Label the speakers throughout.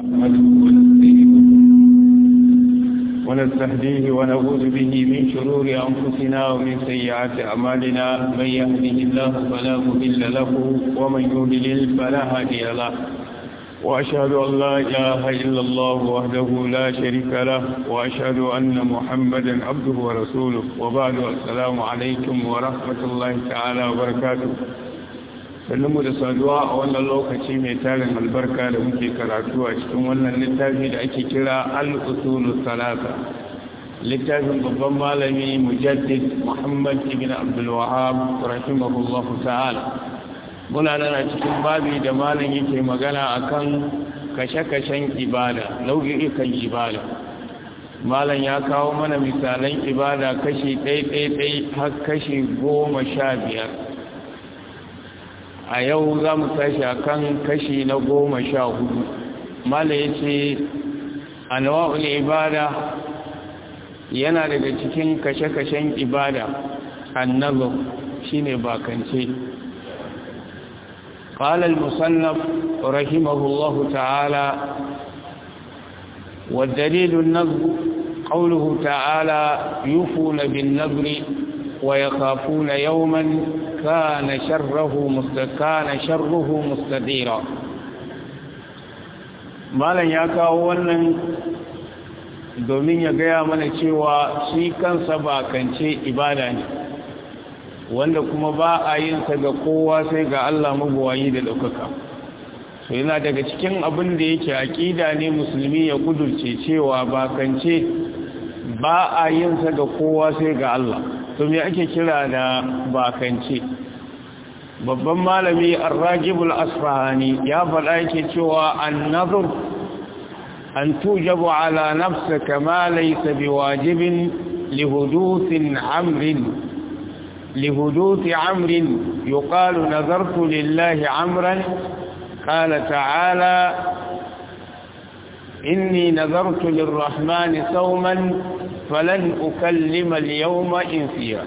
Speaker 1: ونستهديه ونعوذ به من شرور أنفسنا ومن سيئات أعمالنا من يهده الله فلا مضل له ومن يضلل فلا هادي له وأشهد أن لا إله إلا الله وحده لا شريك له وأشهد أن محمدا عبده ورسوله وبعد السلام عليكم ورحمة الله تعالى وبركاته mu da saduwa a wannan lokaci mai tarin albarka da muke karatu a cikin wannan littafi da ake kira al-usulu salasa littafin babban malami mujaddid muhammad ibn abdul wahab rahimahullahu ta'ala muna nan a cikin babi da malam yake magana akan kashe-kashen ibada nau'ikan ibada malam ya kawo mana misalan ibada kashi ɗai-ɗai har kashi goma sha biyar a yau za mu tashi a kan kashi na goma sha hudu mala ya ce anwa'ul ibada yana daga cikin kashe-kashen ibada annazo shine bakance قال المصنف رحمه الله تعالى والدليل النظر قوله تعالى يوفون بالنظر ويخافون يوما كان شره كان شره مستديرا malam ya kawo wannan domin ya gaya mana cewa shi kansa bakance ibada ne wanda kuma ba a yin sa ga kowa sai ga Allah mabuwayi da ɗaukaka so yana daga cikin abin da yake aƙida ne musulmi ya kudurce cewa bakance ba a yin sa ga kowa sai ga Allah to me ake kira da bakance babban malami ar-ragibul asfahani ya faɗa yake cewa an-nazr an tujabu ala nafsika ma laysa biwajibin lihuduthin amrin لهدوث عمر يقال نذرت لله عمرا قال تعالى إني نذرت للرحمن صوما فلن أكلم اليوم إنسيا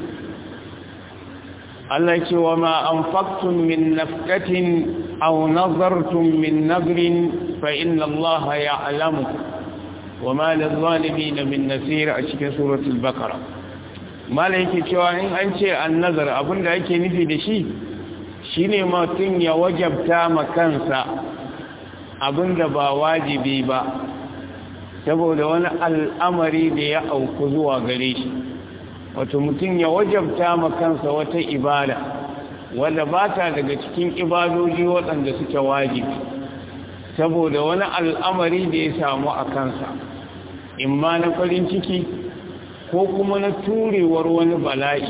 Speaker 1: التي وما أنفقتم من نفكة أو نظرتم من نذر فإن الله يعلمه وما للظالمين من نسير أشكي سورة البقرة mala yake cewa in an ce an nazar abinda ake nufi da shi shine mutum ya wajabta ma kansa abinda ba wajibi ba saboda wani al'amari da ya auku zuwa gare shi wato mutum ya wajabta ma kansa wata ibada wadda ba ta daga cikin ibadoji waɗanda suke wajibi saboda wani al'amari da ya samu a kansa imma na farin ciki ko kuma na turewar wani bala'i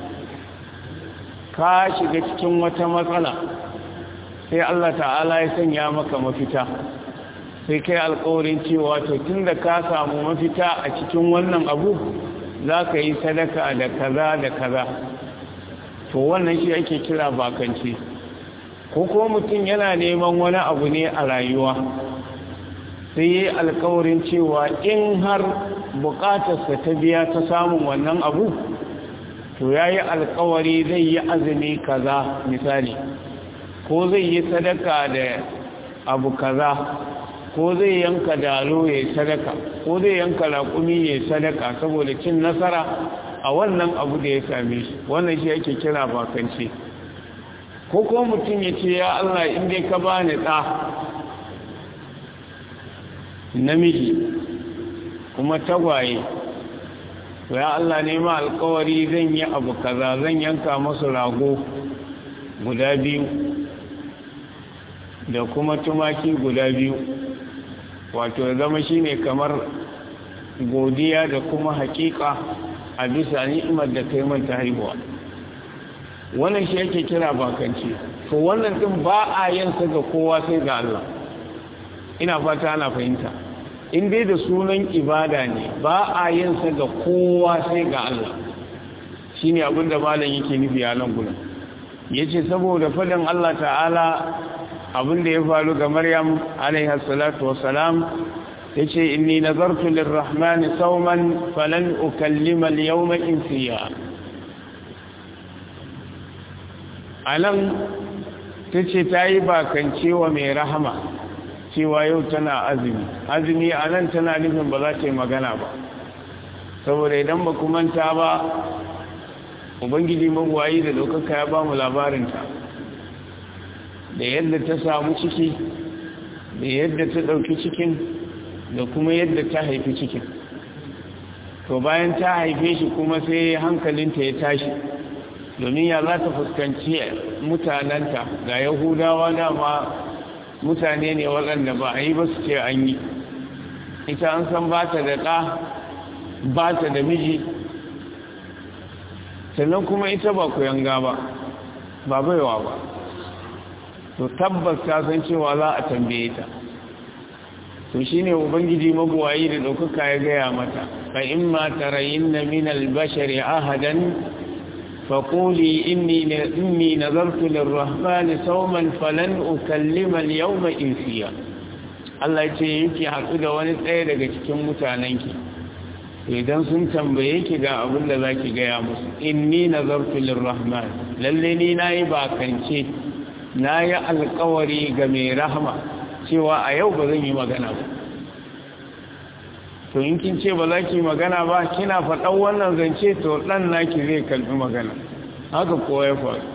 Speaker 1: ka shiga cikin wata matsala sai Allah ta'ala ya sanya maka mafita sai kai alkawarin cewa to tun da ka samu mafita a cikin wannan abu za ka yi sadaka da kaza da kaza to wannan shi ake kira bakance ko kuma mutum yana neman wani abu ne a rayuwa sai yi alkawarin cewa in har bukatarsa ta biya ta samun wannan abu to ya yi alkawari zai yi azumi kaza misali ko zai yi sadaka da abu kaza ko zai yanka dalo ya yi sadaka ko zai yanka raƙumi ya yi sadaka saboda cin nasara a wannan abu da ya same shi wannan shi ake kira bakance ko ko mutum ya ce ya Allah inda ka bani ɗa namiji kuma tagwaye ya Allah nema alkawari zan yi abu kaza zan yanka masu rago guda biyu da kuma tumaki guda biyu wato zama shine kamar godiya da kuma hakika a bisa ni'imar da kai manta haihuwa wannan shi yake kira bakanci to wannan din ba a yin sa ga kowa sai ga Allah ina fata ana fahimta in dai da sunan ibada ne ba a yin sa ga kowa sai ga Allah shine abin da malam yake nufi a nan gurin yace saboda fadin Allah ta'ala abin da ya faru ga Maryam alaiha salatu wassalam yace inni nazartu lirrahmani sawman falan ukallima al-yawma insiya anan tace tayi bakance wa mai rahama cewa yau tana azumi azumi a nan tana nufin ba za ta yi magana ba saboda idan ba ku manta ba ubangiji magwayi da ɗaukaka ya ba mu labarinta da yadda ta samu ciki da yadda ta ɗauki cikin da kuma yadda ta haifi cikin to bayan ta haife shi kuma sai hankalinta ya tashi domin ya za ta fuskanci mutanenta ga yahudawa dama mutane ne waɗanda ba a yi ba su ce an yi ita an san ba ta da ɗa ba ta da miji sannan kuma ita ba yanga ba ba baiwa ba to tabbas ta san cewa za a tambaye ta to shine ubangiji mabuwayi da ɗaukaka ya gaya mata fa in ma tarayinna min al-bashari ahadan فقولي إني إني نذرت للرحمن صوما فلن أكلم اليوم إنسيا Allah ce yake haɗu da wani tsaye daga cikin mutanenki idan sun tambaye ki ga abin da za ki gaya musu inni nazartu lirrahman lalle ni na yi bakance na yi alkawari ga mai rahama cewa a yau ba zan yi magana ba to in kin ce ba za ki magana ba kina faɗan wannan zance to ɗan naki zai kalbi magana haka kowa ya faru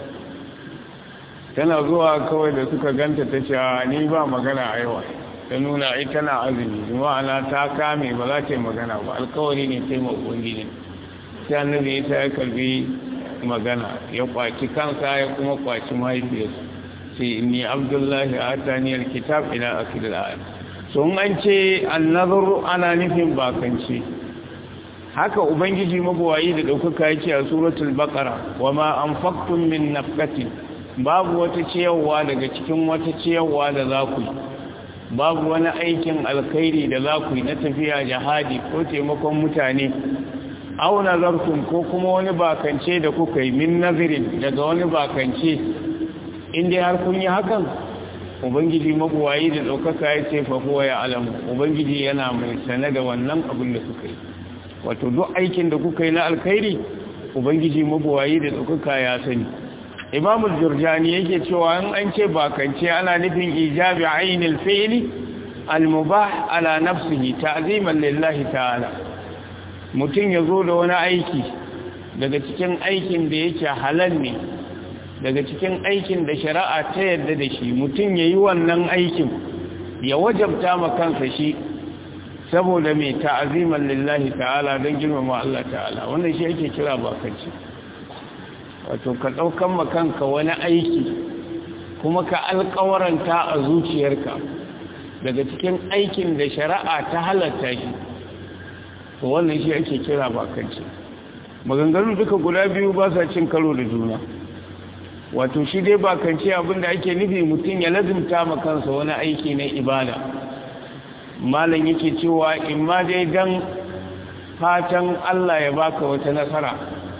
Speaker 1: tana zuwa kawai da suka ganta ta ce ni ba magana a yawa ta nuna ai tana azumi ma'ana ta kame ba za ta yi magana ba alkawari ne ta yi maɓungi ne sai annabi ya ta ya kalbi magana ya kwaci kansa ya kuma kwaci mahaifiyarsa sai ni abdullahi a taniyar kitab ila akidar ayat sun an ce annazar ana nufin bakance haka ubangiji mabuwayi da ɗaukaka yake a suratul baqara wa ma anfaqtum min nafqatin babu wata ciyarwa daga cikin wata ciyarwa da za ku babu wani aikin alkhairi da za ku yi na tafiya jihadi ko taimakon mutane aw nazartum ko kuma wani bakance da kuka yi min nazirin daga wani bakance in dai har kun yi hakan ubangiji mabuwayi da ɗaukaka ya ce fahuwa ya alamu ubangiji yana mai sane da wannan abin da kuka yi wato duk aikin da kuka yi na alkhairi ubangiji mabuwayi da ɗaukaka ya sani imamul jurjani yake cewa in an ce bakance ana nufin ijabi ainil fi'li almubah ala nafsihi ta'ziman lillahi ta'ala mutum ya zo da wani aiki daga cikin aikin da yake halal ne daga cikin aikin da shari'a ta yadda da shi mutum ya yi wannan aikin ya wajabta ma kansa shi saboda mai ta'aziman lillahi ta'ala don girmama Allah ta'ala wannan shi yake kira bakanci wato ka ɗaukan ma kanka wani aiki kuma ka alkawaranta a zuciyarka daga cikin aikin da shari'a ta halatta shi wannan shi ake kira bakanci maganganun duka guda biyu ba sa cin karo da juna wato shi dai ba kan ce abinda ake nufi mutum ya lazimta ma kansa wani aiki na ibada malam yake cewa in ma dai dan fatan Allah ya baka wata nasara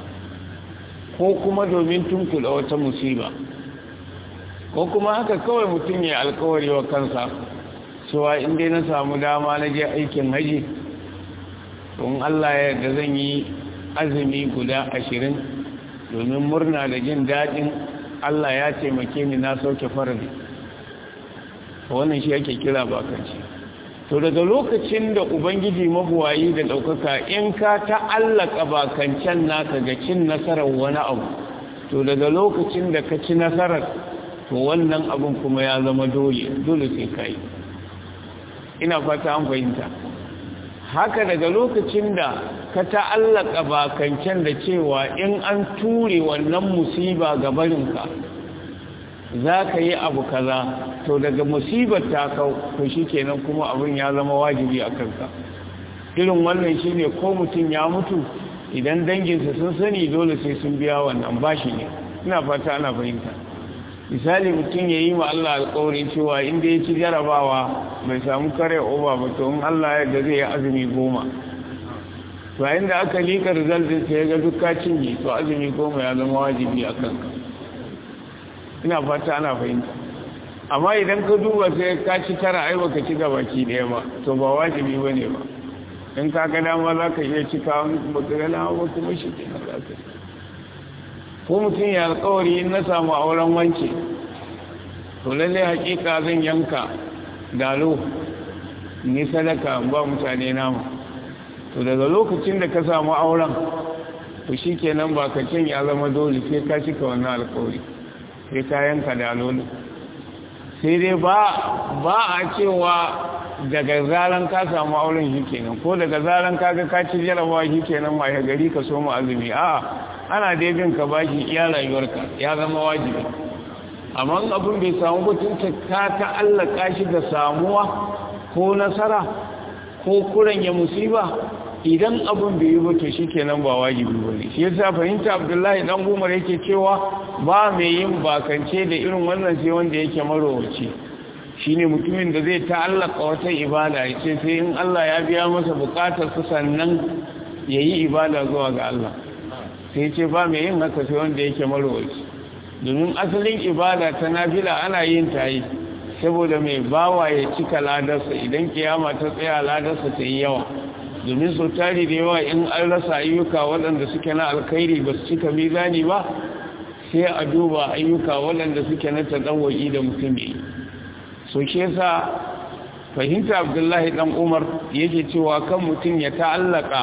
Speaker 1: ko kuma domin tunkula wata musiba ko kuma haka kawai mutum ya alkawari wa kansa cewa in dai na samu dama na je aikin haji don Allah ya da zan yi azumi guda ashirin domin murna da jin daɗin Allah ya taimake ni na sauke farali wannan shi ake kira bakanci to daga lokacin da ubangiji mabuwayi da ɗaukaka in ka ta'allaka bakancen naka ga cin nasarar wani abu to daga lokacin da ka ci nasarar to wannan abin kuma ya zama dole dole sai ka yi ina fata an fahimta haka daga lokacin da ka ta'allaka bakancen da cewa in an ture wannan musiba ga barinka za ka yi abu kaza to daga musibar ta kau to shi kenan kuma abin ya zama wajibi a kanka irin wannan shi ne ko mutum ya mutu idan danginsa sun sani dole sai sun biya wannan bashi ne ina fata ana fahimta misali mutum ya yi ma Allah alƙawarin cewa inda ya ci jarabawa bai samu kare oba ba to in Allah ya da zai yi azumi goma to a inda aka liƙa rizaltin sai ya ga dukka cinye to azumi goma ya zama wajibi a kanka ina fata ana fahimta amma idan ka duba sai ka ci tara ai baka ci gabaki ɗaya ba to ba wajibi ba ne ba in ka ga dama za ka iya cika baka ga dama ba kuma shi ke na za ka ko mutum ya alkawari in na samu auren wance to lalle hakika zan yanka dalo ni sadaka ba mutane nama to daga lokacin da ka samu auren to shi kenan ba ka cin ya zama dole sai ka cika wannan alkawari sai ka yanka dalo ne sai dai ba a cewa daga zaran ka samu auren shi kenan ko daga zaran ka ga ka ci jarabawa shi kenan ma ya gari ka so mu azumi a ana dai bin ka bashi iya rayuwarka ya zama wajibi amma abin bai samu mutunta ka ta'allaka shi da samuwa ko nasara ko kuran ya musiba idan abin bai yi bato shi kenan ba wajibi ba ne shi yasa fahimta abdullahi dan umar yake cewa ba mai yin bakance da irin wannan sai wanda yake marowaci shine mutumin da zai ta'allaka wata ibada ya ce sai in Allah ya biya masa bukatar su sannan ya yi ibada zuwa ga Allah sai ce ba mai yin haka sai wanda yake marowaci domin asalin ibada ta nafila ana yin ta yi saboda mai bawa ya cika ladarsa idan kiyama ta tsaya ladarsa ta yi yawa domin sau tari da yawa in an rasa ayyuka waɗanda suke na alkhairi ba su cika mizani ba sai a duba ayyuka waɗanda suke na taɗawai da mutum yi so shi yasa fahimta abdullahi ɗan umar yake cewa kan mutum ya ta'allaka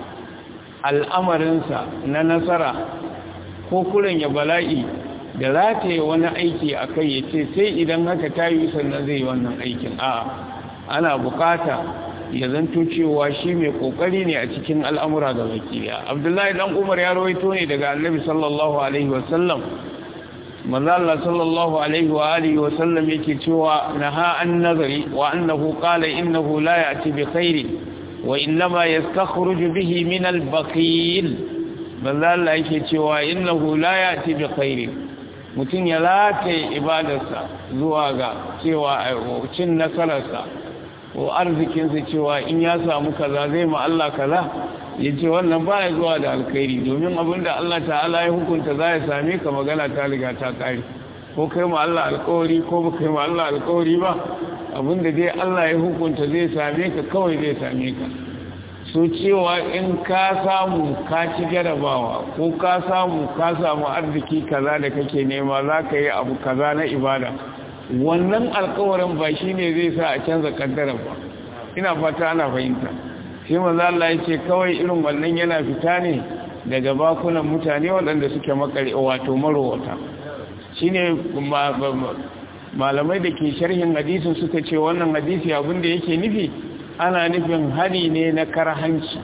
Speaker 1: al'amarinsa na nasara ko kuren ya bala'i da rataye wani aiki a kai ya ce sai idan haka ta yi sannan zai yi wannan aikin a ana bukata ya zanto cewa shi mai kokari ne a cikin al'amura da wakiliya abdullahi dan umar ya rawaito ne daga annabi sallallahu alaihi wasallam manzo Allah sallallahu alaihi wa alihi wasallam yake cewa naha an nazari wa annahu qala innahu la ya'ti bi khairi wa innama yastakhruju bihi min al-baqil manzo Allah yake cewa innahu la ya'ti bi khairi mutum ya lataye ibadarsa zuwa ga cewa cin nasararsa ko arzikinsa cewa in ya samu kaza zai ma Allah kaza ya ce wannan ba ya zuwa da alkhairi domin abinda Allah ta'ala ya hukunta za ya same ka magana ta riga ta kare ko kai ma Allah alkawari ko ba kai ma Allah alkawari ba abinda dai Allah ya hukunta zai same ka kawai zai same ka so cewa in ka samu ka ci jarabawa ko ka samu ka samu arziki kaza da kake nema za ka yi abu kaza na ibada wannan alkawarin ba shi ne zai sa a canza kaddarar ba ina fata ana fahimta shi maza Allah ya ce kawai irin wannan yana fita ne daga bakunan mutane waɗanda suke makare wato marowata shi ne malamai da ke sharhin hadisin suka ce wannan hadisi abinda yake nufi ana nufin hani ne na karhanci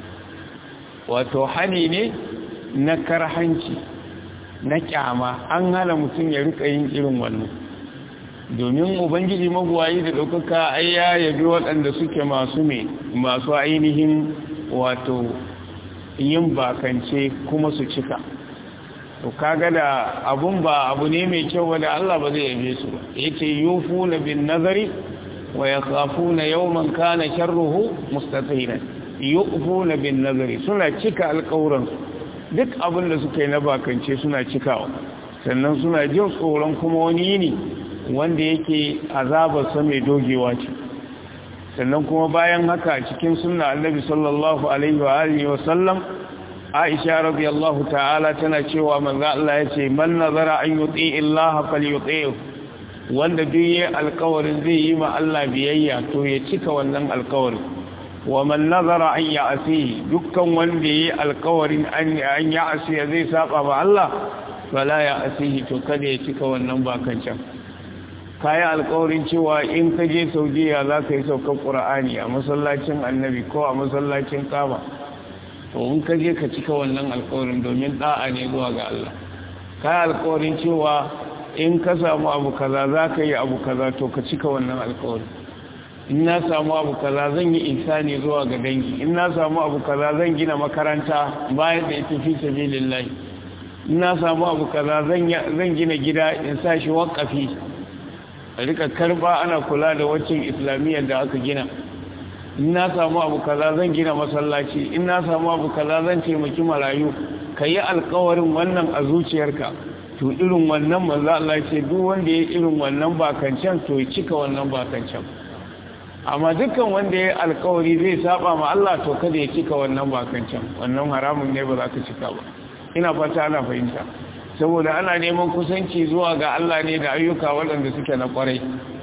Speaker 1: wato hani ne na karhanci na kyama an hana mutum ya rika yin irin wannan domin ubangiji mabuwayi da ɗaukaka ai ya yabi waɗanda suke masu mai masu ainihin wato yin bakance kuma su cika to kaga da abun ba abu ne mai kyau ba da Allah ba zai yabe su ba yace yufuna bin nazari wa yakhafuna yawman kana sharruhu mustatiran yufuna bin nazari suna cika alƙawuran duk abin da suka yi na bakance suna cikawa sannan suna jin tsoron kuma wani yini wanda yake azabarsa mai dogewa ce sannan kuma bayan haka cikin sunna annabi sallallahu alaihi wa alihi wa sallam Aisha radiyallahu ta'ala tana cewa manzo Allah yace man nazara an yuti illaha falyuti'hu wanda duk yayi alƙawarin zai yi ma Allah biyayya to ya cika wannan alƙawarin wa man nazara an ya'si dukkan wanda yayi alƙawarin an an ya'si zai saba ma Allah fala ya'sihi to kada ya cika wannan bakancan kayi alkawarin cewa in ka je saudiya za ka yi saukar ƙura'ani a masallacin annabi ko a masallacin kaba to in ka je ka cika wannan alkawarin domin ɗa'a ne zuwa ga Allah kayi alkawarin cewa in ka samu abu kaza za ka yi abu kaza to ka cika wannan alkawarin in na samu abu kaza zan yi insani zuwa ga dangi in na samu abu kaza zan gina makaranta bayan da ita fi sabilillahi in na samu abu kaza zan gina gida in sa shi waƙafi a rika karba ana kula da waccan islamiyyar da aka gina in na samu abu kaza zan gina masallaci in na samu abu kaza zan taimaki marayu ka yi alkawarin wannan a zuciyarka to irin wannan manzo Allah ce duk wanda ya irin wannan bakancan to ya cika wannan bakancan amma dukkan wanda ya alkawari zai saba ma Allah to kada ya cika wannan bakancan wannan haramun ne ba za ka cika ba ina fata ana fahimta saboda ana neman kusanci zuwa ga Allah ne da ayyuka waɗanda suke na ƙwarai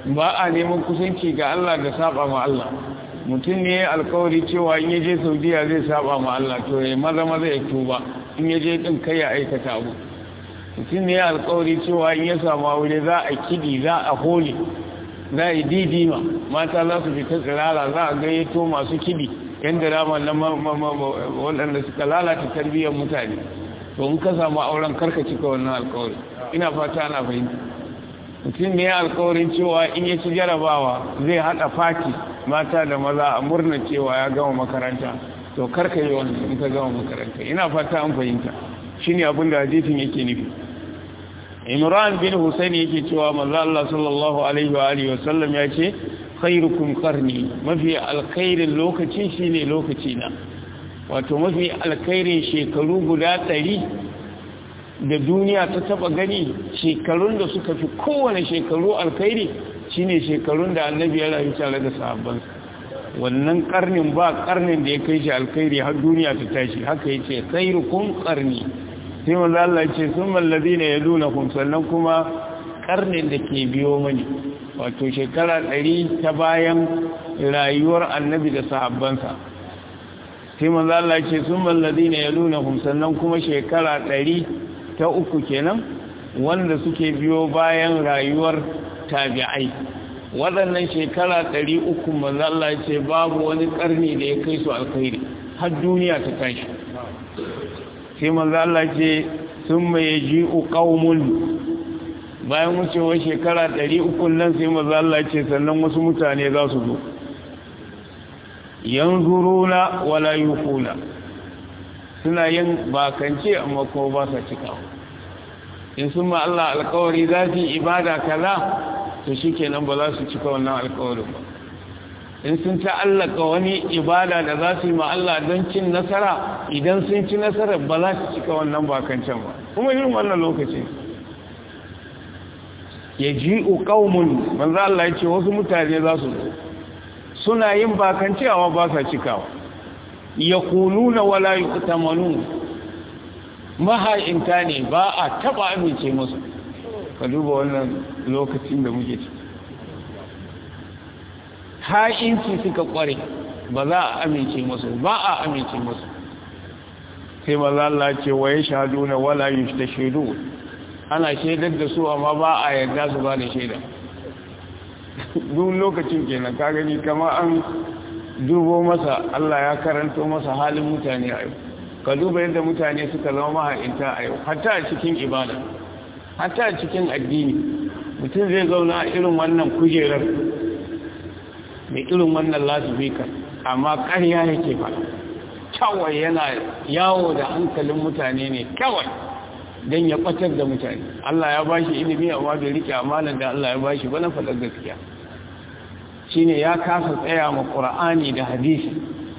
Speaker 1: ba a neman kusanci ga Allah da saba ma Allah mutum ne alkawari cewa in yaje saudiya zai saba ma Allah to ya maza maza ya tuba in yaje din kai ya aikata abu mutum ne alkawari cewa in ya samu aure za a kidi za a holi za a yi didima mata za su fita tsirara za a gayyato masu kidi yan dirama na waɗanda suka lalata tarbiyyar mutane to in ka samu auren karka cika wannan alkawari ina fata ana fahimta mutum ne alkawarin cewa in ya ci jarabawa zai haɗa fati mata da maza a murna cewa ya gama makaranta to karka yi wani in ka gama makaranta ina fata an fahimta shi ne abin da hadisin yake nufi imran bin husaini yake cewa manzo Allah sallallahu alaihi wa alihi wasallam ya ce khairukum qarni mafi alkhairin lokaci shine lokaci na wato mafi alkhairin shekaru guda ɗari da duniya ta taba gani shekarun da suka fi kowane shekaru alkhairi shine shekarun da annabi ya rayu tare da sahabbansa wannan karnin ba karnin da ya kai shi alkhairi har duniya ta tashi haka yace khairukum qarni sai manzo Allah ce summa alladhina yalunakum sannan kuma karnin da ke biyo mani wato shekara 100 ta bayan rayuwar annabi da sahabbansa sai manzo Allah ce summa alladhina yalunakum sannan kuma shekara 100 ta uku kenan wanda suke biyo bayan rayuwar tabi'ai waɗannan shekara ɗari uku mazalla ce babu wani ƙarni da ya kai su alkhairi har duniya ta tashi sai mazalla ce sun mai ji ƙaumun bayan wucewar shekara ɗari uku nan sai mazalla ce sannan wasu mutane za su zo yanzuruna wala yufuna suna yin bakance amma ko ba sa cikawa in sun ma Allah alkawari za su yi ibada kaza to shi kenan ba za su cika wannan alkawarin ba in sun ta'allaka wani ibada da za su yi ma Allah don cin nasara idan sun ci nasara ba za su cika wannan bakancan ba kuma yin wannan lokaci ya ji uƙaumun manzo Allah ya ce wasu mutane za su suna yin bakancewa ba sa cikawa ya kuluna wala yi maha'inta ne ba a taba amince musu ka duba wannan lokacin da muke ci ha'inci suka kware ba za a amince musu ba a amince musu sai maza Allah ce wa ya shahadu na wala yi ta shaidu ana shaidar da su amma ba a yarda su ba da shaida duk lokacin kenan ka gani kama an dubo masa Allah ya karanto masa halin mutane a yau ka duba yadda mutane suka zama maha'inta a yau hatta a cikin ibada hatta a cikin addini mutum zai zauna a irin wannan kujerar mai irin wannan lasifika amma ƙarya yake faɗa kawai yana yawo da hankalin mutane ne kawai don ya ɓatar da mutane Allah ya ba shi ilimi amma bai rike amalan da Allah ya ba shi ba na faɗar gaskiya shine ya kasa tsaya ma ƙura'ani da hadisi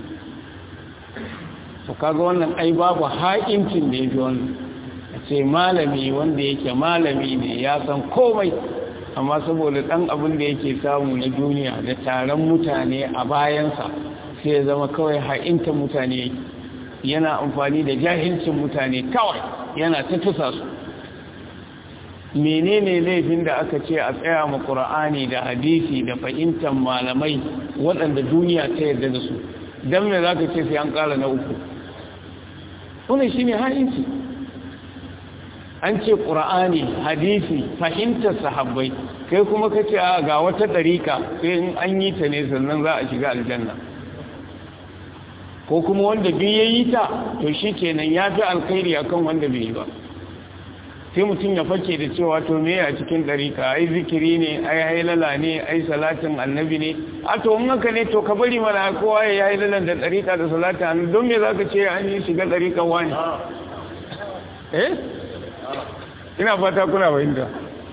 Speaker 1: to kaga wannan ai babu haƙincin da yake wannan a ce malami wanda yake malami ne ya san komai amma saboda ɗan abin da yake samu na duniya da taron mutane a bayansa sai ya zama kawai ha'inta mutane yana amfani da jahilcin mutane kawai yana ta tusa su menene laifin da aka ce a tsaya ma ƙura'ani da hadisi da fahimtar malamai waɗanda duniya ta yarda da su don me za ka ce sai an ƙara na uku wannan shi ne ha'inci an ce ƙura'ani hadisi fahimtar sahabbai kai kuma ka ce ga wata ɗarika sai in an yi ta ne sannan za a shiga aljanna ko kuma wanda biyu ya yi ta to shi kenan ya fi alkhairi akan wanda bai yi ba sai mutum ya fake da cewa to me a cikin ɗarika ai zikiri ne ai hailala ne ai salatin annabi ne a to in haka ne to ka bari mana kowa ya yi hailalan da ɗarika da salatin annabi don me za ka ce an yi shiga ɗarikan wani eh ina fata kuna fahimta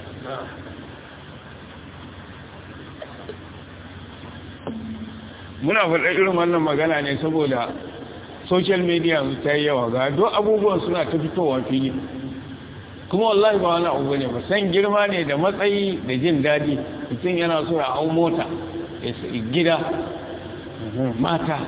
Speaker 1: muna faɗa irin wannan magana ne saboda social media ta yi yawa ga duk abubuwan suna ta fitowa fili kuma wallahi ba wani abu ne ba san girma ne da matsayi da jin daɗi mutum yana so ya hau mota ya gida mata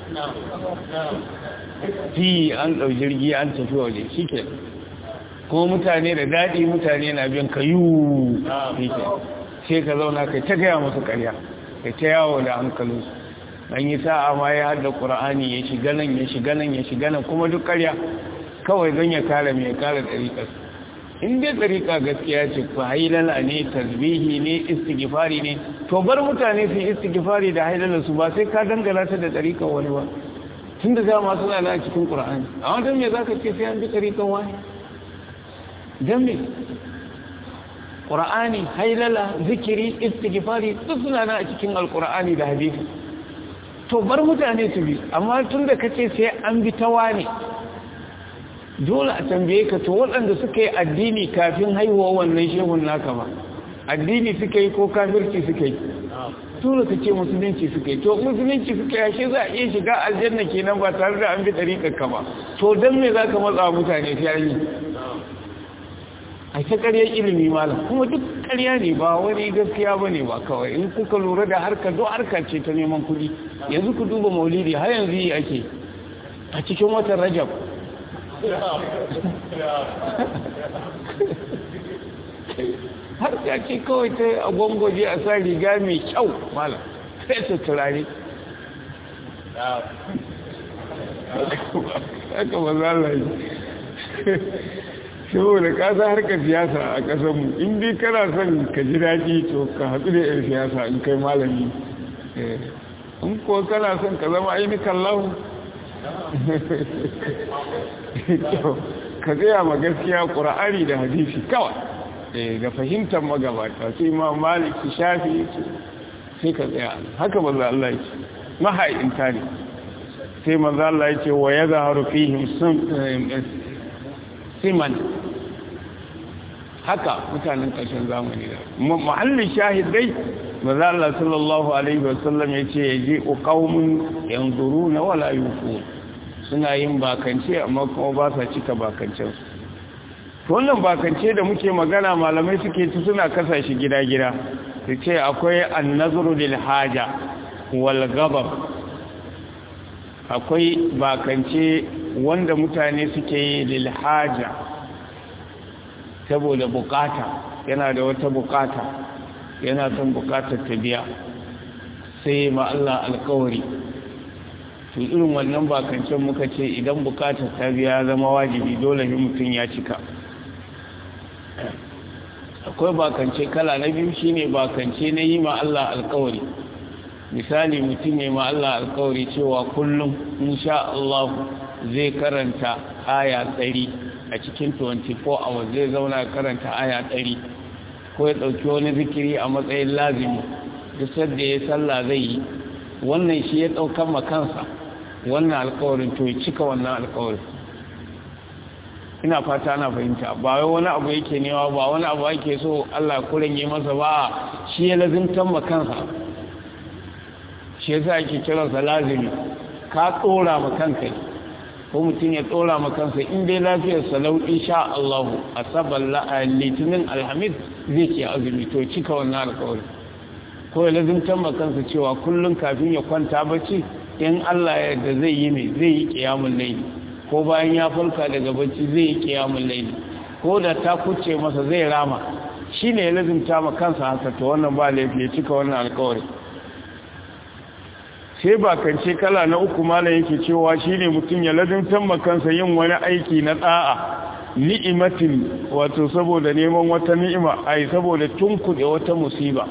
Speaker 1: fi an ɗau jirgi an tafi waje shi ke kuma mutane da daɗi mutane na biyan kayu sai ka zauna kai ta gaya musu ƙarya kai ta yawo da hankalinsu an yi sa'a ma ya hada ƙura'ani ya shiga nan ya shiga nan ya shiga nan kuma duk ƙarya kawai don ya kare mai kare ɗariƙar in dai ɗariƙa gaskiya ce ku hailala ne tasbihi ne istighfari ne to bar mutane su istighfari da hailala su ba sai ka dangana ta da ɗariƙar wani ba tun da dama suna na cikin ƙura'ani a wata me za ka ce sai an bi ɗariƙar wani don me ƙura'ani hailala zikiri istighfari duk suna na a cikin alƙura'ani da hadisi to bar mutane su bi amma tun da kace sai an bi ta wane dole a tambaye ka to waɗanda suka yi addini kafin haihuwa wannan shehun naka ba addini suka yi ko kafirci suka yi dole ka ce musulunci suka yi to musulunci suka yi ashe za a iya shiga aljanna kenan ba tare da an bi ɗariƙar ka ba to don me za ka matsa mutane sai yi a ta ƙaryar ilimi malam kuma duk ƙarya ne ba wani gaskiya ba ne ba kawai in kuka lura da harka do harka ce ta neman kuɗi yanzu ku duba maulidi har yanzu yi ake a cikin watan rajab har ya ce kawai ta a gwangwaje a sa riga mai kyau malam sai ta turare haka ba za a yi saboda kasa harkar siyasa a kasanmu in dai kana son ka ji daɗi to ka haɗu da 'yan siyasa in kai malami in ko kana son ka zama ainihin lahu ka tsaya ma gaskiya ƙura'ari da hadisi kawai da fahimtar magabata sai ma maliki shafi sai ka tsaya haka maza Allah ce maha'inta ne sai maza Allah ce wa ya zaharu fihim siman haka mutanen ƙarshen zamani da mahallin shahidai maza Allah sallallahu alaihi wasallam ya ce ya je ƙaumin yanzuru na wala yufu suna yin bakance amma kuma ba sa cika bakancensu wannan bakance da muke magana malamai suke ci suna kasa shi gida-gida su ce akwai annazuru lil haja wal ghadab akwai bakance wanda mutane suke yi lil haja saboda bukata yana da wata bukata yana son bukatar ta biya sai ma Allah alkawari to irin wannan bakancen muka ce idan bukatar ta biya zama wajibi dole ne mutum ya cika akwai bakance kala na biyu shine bakance na yi ma Allah alkawari misali mutum ya ma Allah alkawari cewa kullum insha Allah zai karanta aya 100 a cikin 24 hours zai zauna karanta aya 100 ko ya dauki wani zikiri a matsayin lazimi duk sadda ya sallah zai yi wannan shi ya daukan makansa wannan alkawarin to ya cika wannan alkawarin ina fata ana fahimta ba wai wani abu yake newa ba wani abu ake so Allah kuren yi masa ba shi ya lazimtan makansa shi yasa ake kiransa lazimi ka tsora makanka ko mutum ya tsora makansa in dai lafiyar salau insha Allah asabar litinin alhamis zai ce azumi to cika wannan alkawari ko ya lazimtan makansa cewa kullum kafin ya kwanta bacci in Allah ya yarda zai yi mai zai yi kiyamul layli ko bayan ya farka daga bacci zai yi kiyamun laili ko da ta kuce masa zai rama shi ne ya lazimta ma kansa haka to wannan ba laifi ya cika wannan alkawari sai bakance kala na uku malam yake cewa shi ne mutum ya lazimtan ma kansa yin wani aiki na ɗa'a ni'imatin wato saboda neman wata ni'ima ai saboda tunkuɗe wata musiba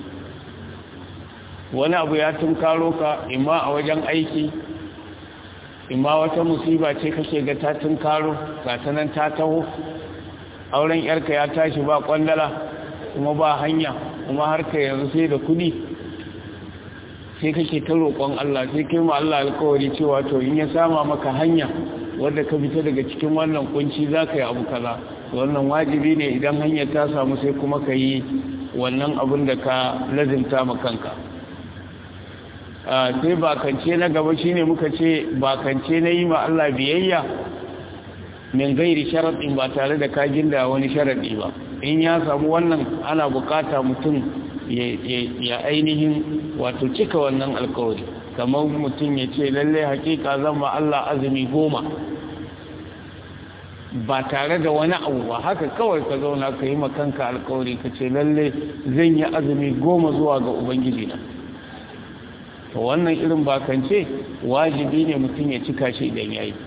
Speaker 1: wani abu ya tunkaro ka imma a wajen aiki imma wata musiba ce kake ga ta tunkaro ga ta nan ta taho auren yarka ya tashi ba kwandala kuma ba hanya kuma harka yanzu sai da kudi sai kake ta roƙon Allah sai kai ma Allah alƙawari cewa to in ya sama maka hanya wanda ka fita daga cikin wannan kunci za ka yi abu kaza wannan wajibi ne idan hanyar ta samu sai kuma ka yi wannan abin da ka lazimta ma kanka sai bakance na gaba shine muka ce bakance na yi ma Allah biyayya min gairi sharaɗin ba tare da kagin da wani sharaɗi ba in ya samu wannan ana bukata mutum ya ainihin wato cika wannan alkawari kamar mutum ya ce lalle hakika zan ma Allah azumi goma ba tare da wani abu ba haka kawai ka zauna ka yi makanka alkawari ka ce lalle zan yi azumi goma zuwa ga ubangiji na to wannan irin bakance wajibi ne mutum ya cika shi idan ya yi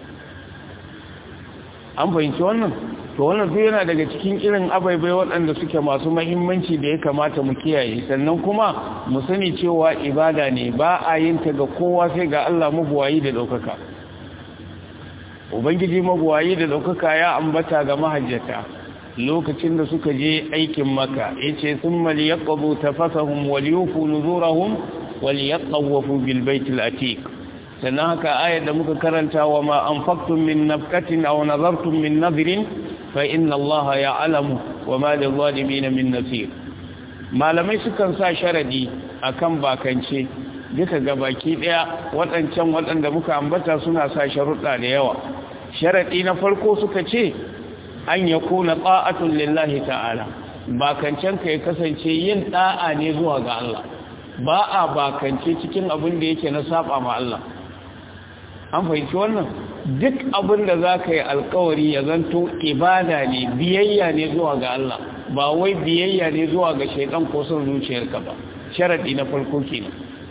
Speaker 1: an fahimci wannan to wannan duk yana daga cikin irin abaibai waɗanda suke masu mahimmanci da ya kamata mu kiyaye sannan kuma mu sani cewa ibada ne ba a yin ta ga kowa sai ga Allah mabuwayi da ɗaukaka ubangiji mabuwayi da ɗaukaka ya ambata ga mahajjata lokacin da suka je aikin maka ya ce sun mali ya ƙabu ta fasahun waliyufu nuzurahun wali ya ƙawafu bilbaitul atik sannan haka ayar da muka karanta wa ma an faktun min nafkatin a nazartun min nazirin fa inna allaha ya alamu wa ma da zalimin min nasir malamai sukan sa sharadi akan bakance duka ga baki daya waɗancan waɗanda muka ambata suna sa sharuɗa da yawa sharaɗi na farko suka ce an ya kuna ta'atun lillahi ta'ala bakancen ka ya kasance yin ɗa'a ne zuwa ga Allah ba a bakance cikin abin da yake na saba ma Allah an fahimci wannan duk abin da za ka yi alkawari ya zanto ibada ne biyayya ne zuwa ga Allah ba wai biyayya ne zuwa ga shaidan ko son zuciyarka ba sharaɗi na farko kenan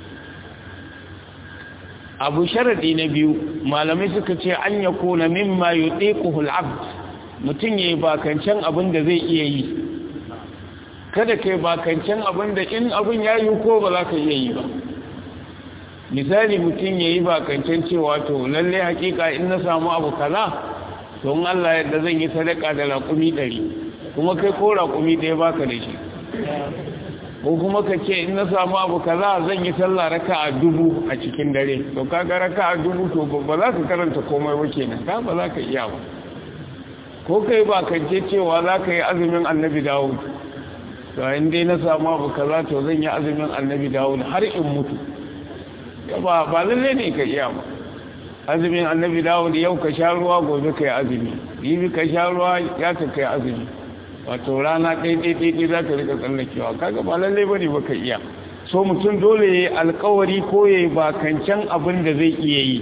Speaker 1: abu sharaɗi na biyu malamai suka ce an ya kona mimma yutiquhu al-abd mutum yayi bakancan abin da zai iya yi kada kai bakancan abin da in abin ya yi ko ba za ka iya yi ba misali mutum yayi bakancan cewa to lalle hakika in na samu abu kaza to in Allah yadda zan yi sadaka da raƙumi ɗari kuma kai ko raƙumi ɗaya baka da shi ko kuma ka ce in na samu abu kaza zan yi sallah raka'a dubu a cikin dare to kaga raka'a dubu to ba za ka karanta komai ba kenan ka ba za ka iya ba ko kai ba ka ce cewa za ka yi azumin annabi dawud to in dai na samu abu kaza to zan yi azumin annabi dawud har in mutu ba ba lalle ne ka iya ba azumin annabi dawud yau ka sha ruwa gobe ka yi azumi yibi ka sha ruwa ya ka kai azumi wato rana ɗaiɗaiɗaiɗai za ka rika tsallakewa kaga ba lalle ba ne baka iya so mutum dole ya yi alkawari ko ya yi bakancan abin da zai iya yi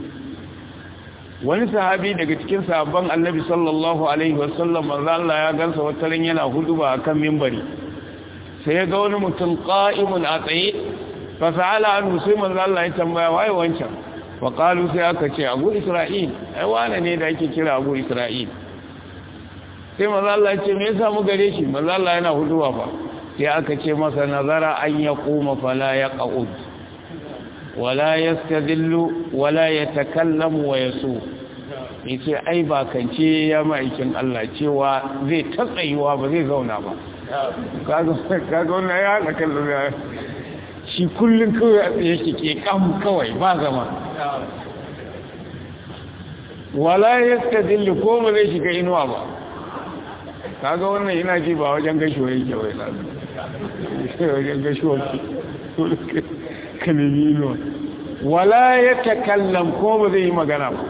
Speaker 1: wani sahabi daga cikin sahabban annabi sallallahu alaihi wasallam manzo Allah ya gansa wata ran yana huduba akan mimbari sai ya ga wani mutum qa'imun a tsaye fa sa'ala anhu sai manzo Allah ya tambaya waye wancan wa qalu sai aka ce abu isra'il ai wane ne da ake kira abu isra'il sai maza Allah ce me yasa mu gare shi maza Allah yana huduwa fa sai aka ce masa nazara an ya kuma fala ya qa'ud wala yastadillu wala yatakallamu wa yasu yace ai ba kance ya ma'aikin Allah cewa zai tatsayuwa ba zai zauna ba kaga kaga wannan ya hada kallon ya shi kullun kawai a tsaye shi ke kam kawai ba zama wala yastadillu ko ba zai shiga inuwa ba kaga wannan ina ji ba wajen gashuwa yake wai na wajen gashuwa ka nemi inuwa wala ya takallam ko ba zai yi magana ba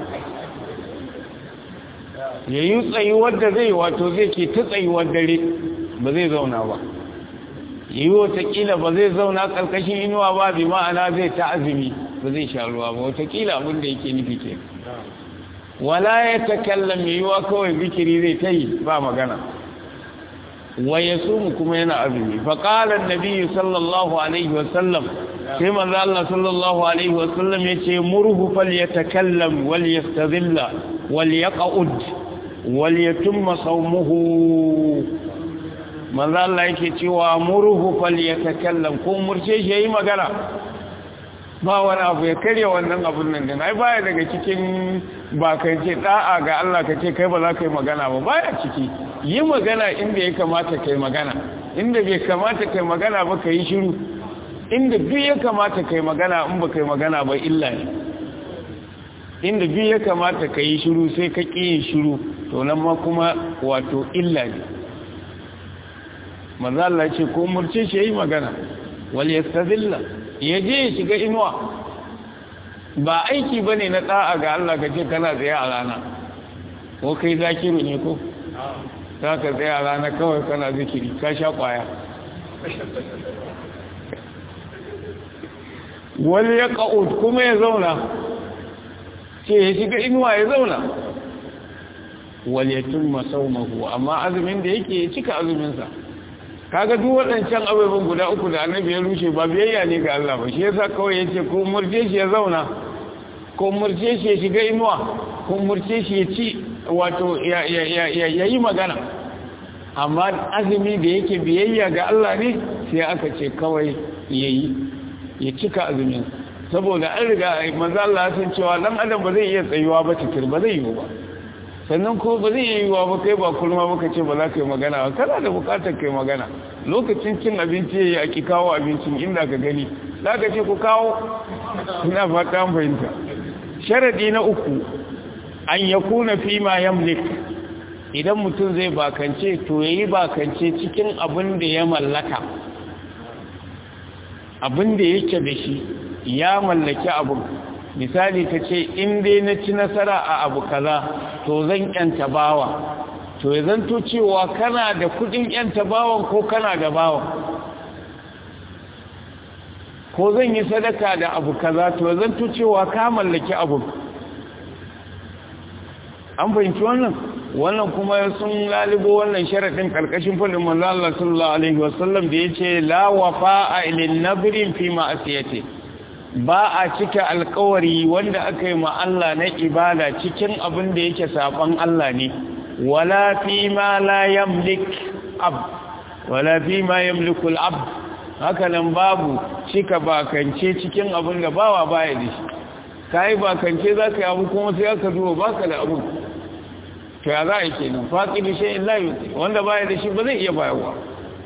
Speaker 1: ya yi tsayuwar da zai wato zai ke ta tsayuwar dare ba zai zauna ba yi watakila ba zai zauna ƙarƙashin inuwa ba bi ma'ana zai ta azumi ba zai sha ruwa ba watakila abin da yake nufi ke wala ya takallam ya yi wa kawai bikiri zai ta yi ba magana wa ya sumu kuma yana azumi faƙalar nabi sallallahu alaihi wasallam sai manzo Allah sallallahu alaihi wasallam ya ce murhu fal yatakallam wal yastadilla wal yaqud wal yatimma sawmuhu manzo Allah yake cewa murhu fal yatakallam ko murce shi yayi magana ba wani abu ya karya wannan abun nan din ai baya daga cikin ba kai ce da'a ga Allah ka ce kai ba za ka yi magana ba baya ciki yi magana inda ya kamata kai magana inda bai kamata kai magana ba ka yi shiru inda duk ya kamata kai magana in ba kai magana ba illa ne inda duk ya kamata ka yi shiru sai ka ƙi yin shiru to nan ma kuma wato illa ne manzo Allah ce ko murce shi yayi magana wal yastazilla ya je ya shiga inuwa ba aiki bane na da'a ga Allah kace kana tsaye a rana ko kai zakiru ne ko za ka tsaye a rana kawai kana zikiri ka sha kwaya wani ya ƙa'ud kuma ya zauna ce ya shiga inuwa ya zauna wal yatimma sawmahu amma azumin da yake ya cika azumin sa kaga duk waɗancan abubuwan guda uku da annabi ya rushe ba biyayya ne ga Allah ba shi yasa kawai yace ko murje shi ya zauna ko murje shi ya shiga inuwa ko murje shi ya ci wato ya yi magana amma azumi da yake biyayya ga Allah ne sai aka ce kawai yayi ya cika azumin saboda an riga manzo Allah sun cewa dan adam ba zai iya tsayuwa ba tikir ba zai yi ba sannan ko ba zai yi wa ba kai ba kulma baka ce ba za ka yi magana ba kana da bukatar kai magana lokacin cin abinci yayi a ki kawo abincin inda ka gani za ka ce ku kawo ina fata an fahimta sharadi na uku an yakuna fi ma yamlik idan mutum zai bakance to yayi bakance cikin abin da ya mallaka abin da yake da shi ya mallaki abin misali ka ce in dai na ci nasara a abu kaza to zan yanta bawa to ya zanto cewa kana da kudin yanta bawan ko kana da bawan ko zan yi sadaka da abu kaza to ya zanto cewa ka mallaki abu an fahimci wannan wannan kuma sun lalibo wannan sharaɗin ƙarƙashin fulin manzo Allah sallallahu alaihi wasallam da yace la wafa'a lin nabrin fi ma'asiyati ba a cika alkawari wanda aka yi Allah na ibada cikin abin da yake saban Allah ne wala fi ma la yamlik ab wala fi ma yamliku al-ab haka nan babu cika bakance cikin abin da bawa baya da shi kai bakance zaka yi abu kuma sai aka duba baka da abu to ya za a yi kenan faqidi shay'in la yuti wanda baya da shi ba zai iya bayarwa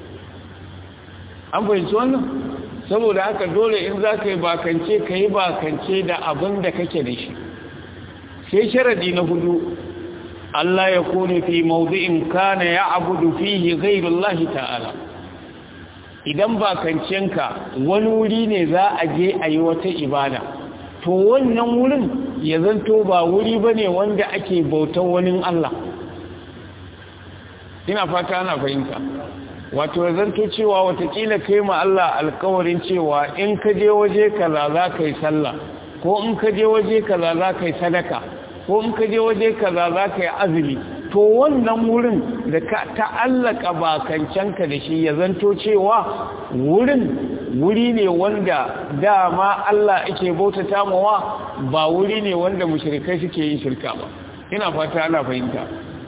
Speaker 1: an fahimci wannan saboda haka dole in za ka yi bakance ka yi bakance da abin da kake da shi sai sharadi na hudu Allah ya kone fi mawdu'in kana ya abudu fihi ghairullahi ta'ala idan bakancenka wani wuri ne za a je a yi wata ibada to wannan wurin ya zanto ba wuri bane wanda ake bautar wani Allah ina fata ana fahimta wato zanto cewa watakila kai ma Allah alkawarin cewa in ka je waje kaza za ka yi sallah ko in ka je waje kaza za ka yi sadaka ko in ka je waje kaza za ka yi azumi to wannan wurin da ka ta'allaka bakancanka da shi ya zanto cewa wurin wuri ne wanda dama Allah ake bautata mawa ba wuri ne wanda mushrikai suke yin shirka ba ina fata ana fahimta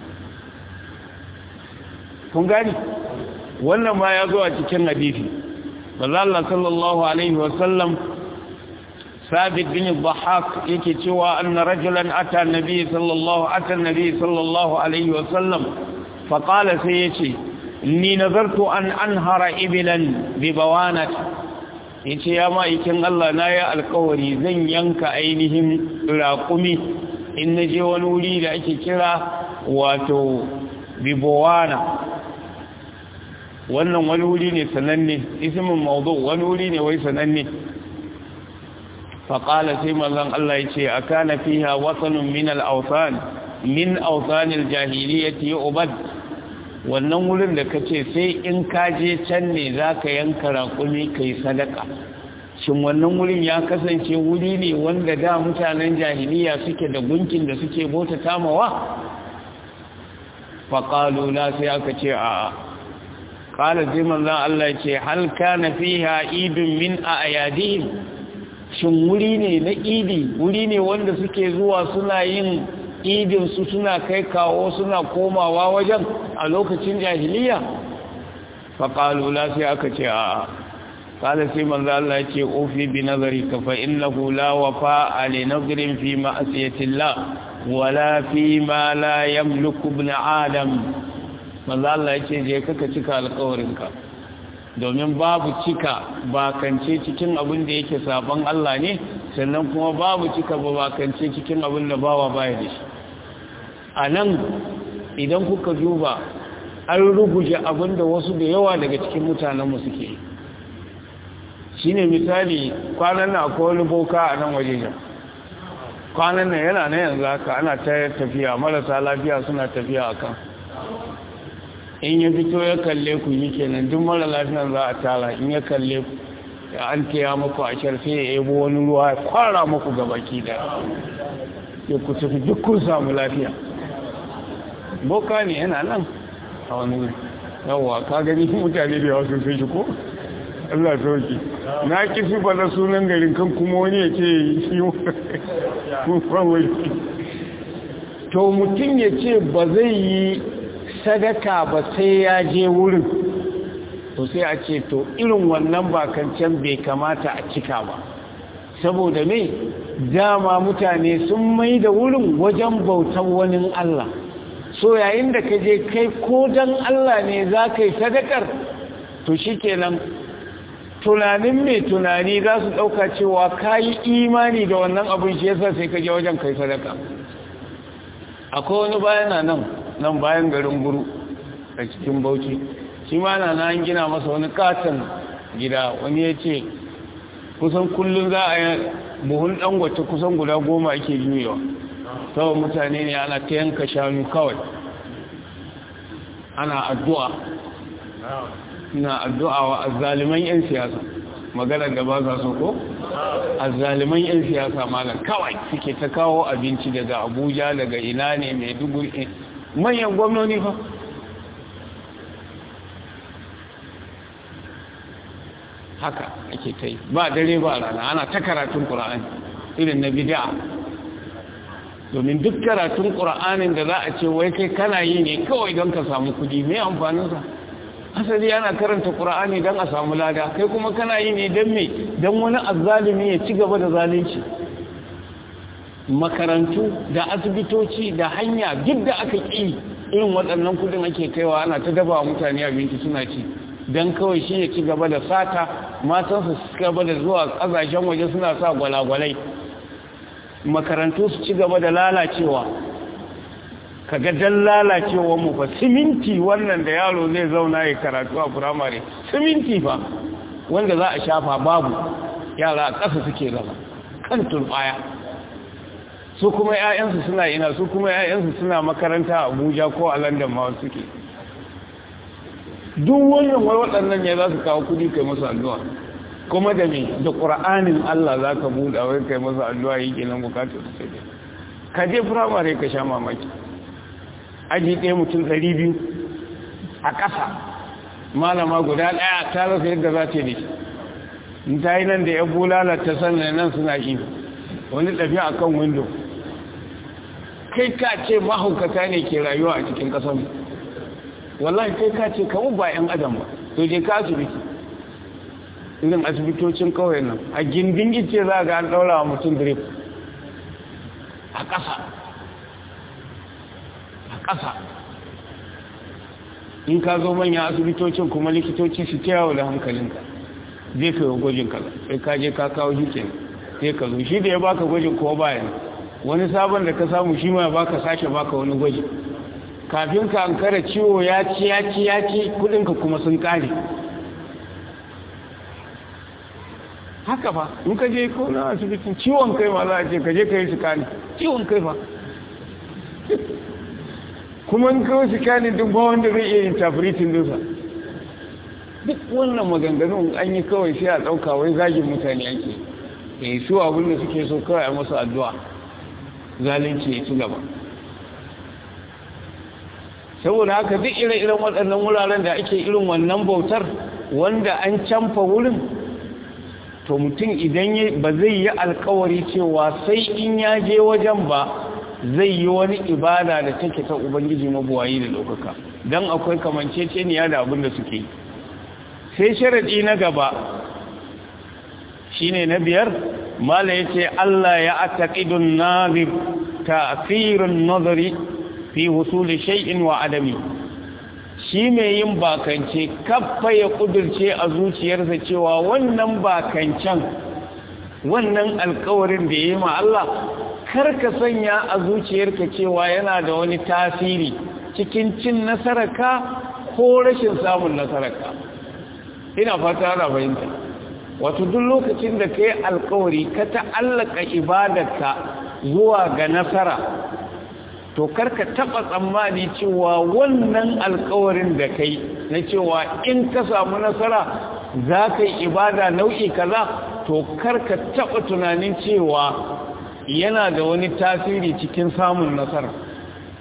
Speaker 1: kun gani wannan ma ya zo a cikin hadisi Allah sallallahu alaihi wasallam sabit bin dhahak yake cewa anna rajulan ata nabi sallallahu ata nabi sallallahu alaihi wasallam fa qala sai yace inni nazartu an anhara iblan bi bawanat yace ya ma ikin Allah na ya alƙawari zan yanka ainihin raƙumi in naje wani wuri da ake kira wato bibawana wannan wani wuri ne sananne ismin mawdu wani wuri ne wai sananne faƙala sai mallan Allah ya ce a kana fiha wasanun min al-awsan min awsan al-jahiliyyati ubad wannan wurin da kace sai in ka je can ne zaka yanka raƙumi kai sadaka shin wannan wurin ya kasance wuri ne wanda da mutanen jahiliya suke da gunkin da suke bauta tamawa faƙalu la sai aka ce a'a qala sai manzon Allah ce hal kana fiha idun min ayadihim shin wuri ne na idi wuri ne wanda suke zuwa suna yin idin su suna kai kawo suna komawa wajen a lokacin jahiliya fa qalu la sai aka ce a qala sai manzon Allah ce ofi bi nazari ka fa innahu la wafa li nadrin fi ma'siyatillah wala fi ma la yamliku ibn adam manzo Allah ya ce je kaka cika alƙawarinka domin babu cika bakance cikin abin da yake saban Allah ne sannan kuma babu cika bakance cikin abin da bawa baya da shi a nan idan kuka duba an ruguje abin da wasu da yawa daga cikin mutanenmu suke yi shi ne misali kwanan na akwai wani boka a nan waje kwanan nan yana na yanzu haka ana ta tafiya marasa lafiya suna tafiya a kan in ya fito ya kalle ku yi kenan duk mara lafiyan za a tara in ya kalle ku ya an taya muku a sai ya yabo wani ruwa ya kwara muku ga baki da ya ku tafi duk kun samu lafiya boka ne yana nan a wani wuri yawwa ka gani mutane da yawa sun shi ko Allah sauki na ki sifa da sunan garin kan kuma wani ya ce shi wani to mutum ya ce ba zai yi sadaka ba sai ya je wurin to sai a ce to irin wannan bakancan bai kamata a cika ba saboda me dama mutane sun mai da wurin wajen bautan wani Allah so yayin da ka je kai ko dan Allah ne za ka yi sadakar to shi kenan tunanin mai tunani za su ɗauka cewa ka yi imani da wannan abin shi yasa sai ka je wajen kai sadaka akwai wani bayan nan nan bayan garin guru a cikin bauchi shi ma na nan gina masa wani katon gida wani ya ce kusan kullum za a yi buhun dangote kusan guda goma ake juyewa kawai mutane ne ana ta yanka shanu kawai ana addu'a na addu'a wa azzaliman 'yan siyasa maganar da ba za su ko azzaliman 'yan siyasa malam kawai suke ta kawo abinci daga abuja daga ina ne mai dubu manyan gwamnoni fa haka ake ta yi ba dare ba rana ana ta karatun ƙura'ani irin na bid'a domin duk karatun ƙura'anin da za a ce wai kai kana yi ne kawai don ka samu kudi mai amfaninsa asali ana karanta ƙura'ani don a samu lada kai kuma kana yi ne don me don wani azzalumi ya ci gaba da zalunci makarantu da asibitoci da hanya duk da aka ƙi irin waɗannan kudin ake kaiwa ana ta daba wa mutane abinci suna ci don kawai shi ya ci gaba da sata matansu su gaba da zuwa ƙasashen waje suna sa gwalagwalai makarantu su ci gaba da lalacewa kaga dan lalacewa mu fa siminti wannan da yaro zai zauna ya karatu a firamare siminti fa wanda za a shafa babu yara a ƙasa suke zama kan turbaya su kuma 'ya'yansu suna ina su kuma 'ya'yansu suna makaranta a abuja ko a london ma suke duk wannan wai waɗannan ne za su kawo kudi kai masu addu'a kuma da me da ƙura'anin Allah za ka buɗa wai kai masu addu'a yi kenan bukatar su sai ka je firamare ka sha mamaki aji ɗaya mutum ɗari biyu a ƙasa malama guda ɗaya ta rasa yadda za ta da in ta yi nan da ya bulala ta sannan nan suna yi wani ɗafi a kan windo kai ka ce mahaukata ne ke rayuwa a cikin ƙasanmu wallahi kai ka ce kawo ba 'yan adam ba to je ka asibiti irin asibitocin kawai nan a gindin ice za ga an ɗaura wa mutum drip a ƙasa a ƙasa in ka zo manyan asibitocin kuma likitoci su ta yawo da hankalinka zai ka yi gwajin kaza sai ka je ka kawo shi ke sai ka zo shi da ya baka gwajin ko bayan wani sabon da ka samu shi ma baka sake baka wani gwaji kafin ka an kara ciwo ya ci ya ci ya ci kudinka kuma sun kare haka fa in ka je ko na asibitin ciwon kai ma za a ce ka je ka yi sikani ciwon kai fa kuma in kawo sikani duk ba wanda zai iya yin tafiritin dusa duk wannan maganganun an yi kawai sai a ɗauka wai zagin mutane ake ya su abin da suke so kawai a masu addu'a zalunci ya ci gaba saboda haka duk ire-iren waɗannan wuraren da ake irin wannan bautar wanda an canfa wurin to mutum idan ba zai yi alkawari cewa sai in ya je wajen ba zai yi wani ibada da take ta ubangiji mabuwayi da ɗaukaka don akwai kamanceceniya da abin da suke sai sharaɗi na gaba shine na biyar mala ya ce Allah ya ataƙidun nazir ta'asirin nazari fi husuli shay'in wa adami shi mai yin bakance kaffa ya kudurce a zuciyarsa cewa wannan bakancen wannan alkawarin da ya yi ma Allah karka sanya a zuciyarka cewa yana da wani tasiri cikin cin nasararka ko rashin samun nasararka ina fata ana fahimta wato duk lokacin da ka yi alkawari ka ta'allaka ibadarka zuwa ga nasara to karka taba tsammani cewa wannan alkawarin da kai na cewa in ka samu nasara za ka yi ibada nau'i kaza to karka taba tunanin cewa yana da wani tasiri cikin samun nasara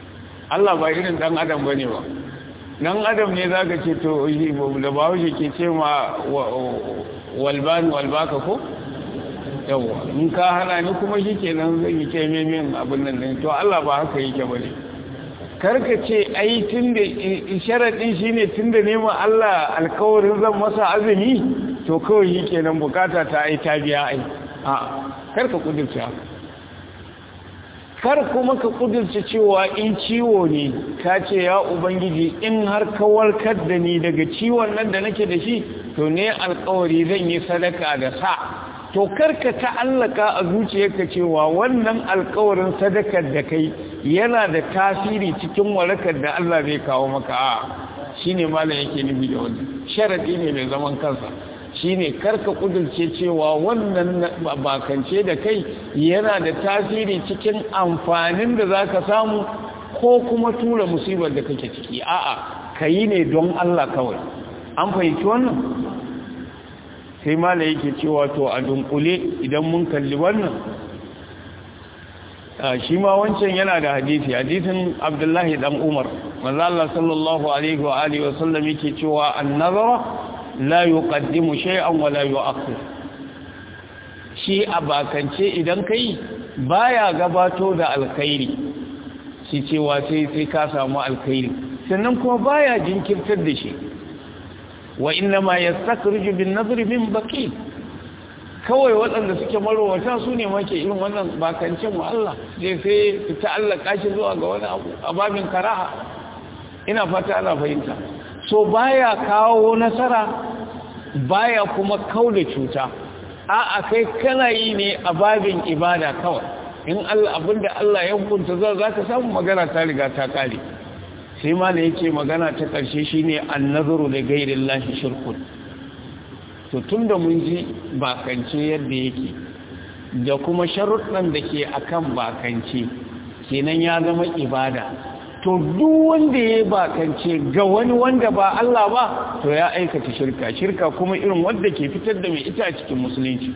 Speaker 1: Allah ba irin dan adam bane ba dan adam ne zaka ce to da ba wuce ke ce ma walban walbaka ko yawa in ka hana ni kuma shikenan zan yi ce min abin nan ne to Allah ba haka yake bane karka ce ai tunda sharadin shine tunda nema Allah alkawarin zan masa azumi to kawai shikenan bukata ta ai ta biya ai a karka kudurce haka kar kuma ka kudurce cewa in ciwo ne ka ce ya ubangiji in har ka warkar da ni daga ciwon nan da nake da shi to ne alkawari zan yi sadaka da sa to karka ta'allaka a zuciyarka cewa wannan alkawarin sadakar da kai yana da tasiri cikin warakar da Allah zai kawo maka a shine malam yake nufi da wannan sharadi ne mai zaman kansa shine karka kudurce cewa wannan bakance da kai yana da tasiri cikin amfanin da zaka samu ko kuma tura musibar da kake ciki a'a kayi ne don Allah kawai an fahimci wannan sai mala yake cewa to a dunkule idan mun kalli wannan shi ma wancan yana da hadisi hadisin abdullahi dan umar manzo Allah sallallahu alaihi wa alihi wa sallam yake cewa an-nazara la yuqaddimu shay'an wa la yu'akhir shi abakance idan kai baya gabato da alkhairi shi cewa sai sai ka samu alkhairi sannan kuma baya jinkirtar da shi wa inna ma yastakhriju bin nadri min baqi kawai waɗanda suke marowata su ne make irin wannan bakancin mu Allah sai sai su ta'allaka shi zuwa ga wani abu a babin karaha ina fata ana fahimta so baya kawo nasara baya kuma kaula cuta a'a kai kana yi ne a babin ibada kawai in Allah abinda Allah ya hukunta za ka samu magana ta riga ta kare sai ma da yake magana ta ƙarshe shine annazaru da gairin lashi shirkun to tun da mun ji bakance yadda yake da kuma sharuɗan da ke akan bakance kenan ya zama ibada to duk wanda ya bakance ga wani wanda ba Allah ba to ya aikata shirka shirka kuma irin wanda ke fitar da mai ita a cikin musulunci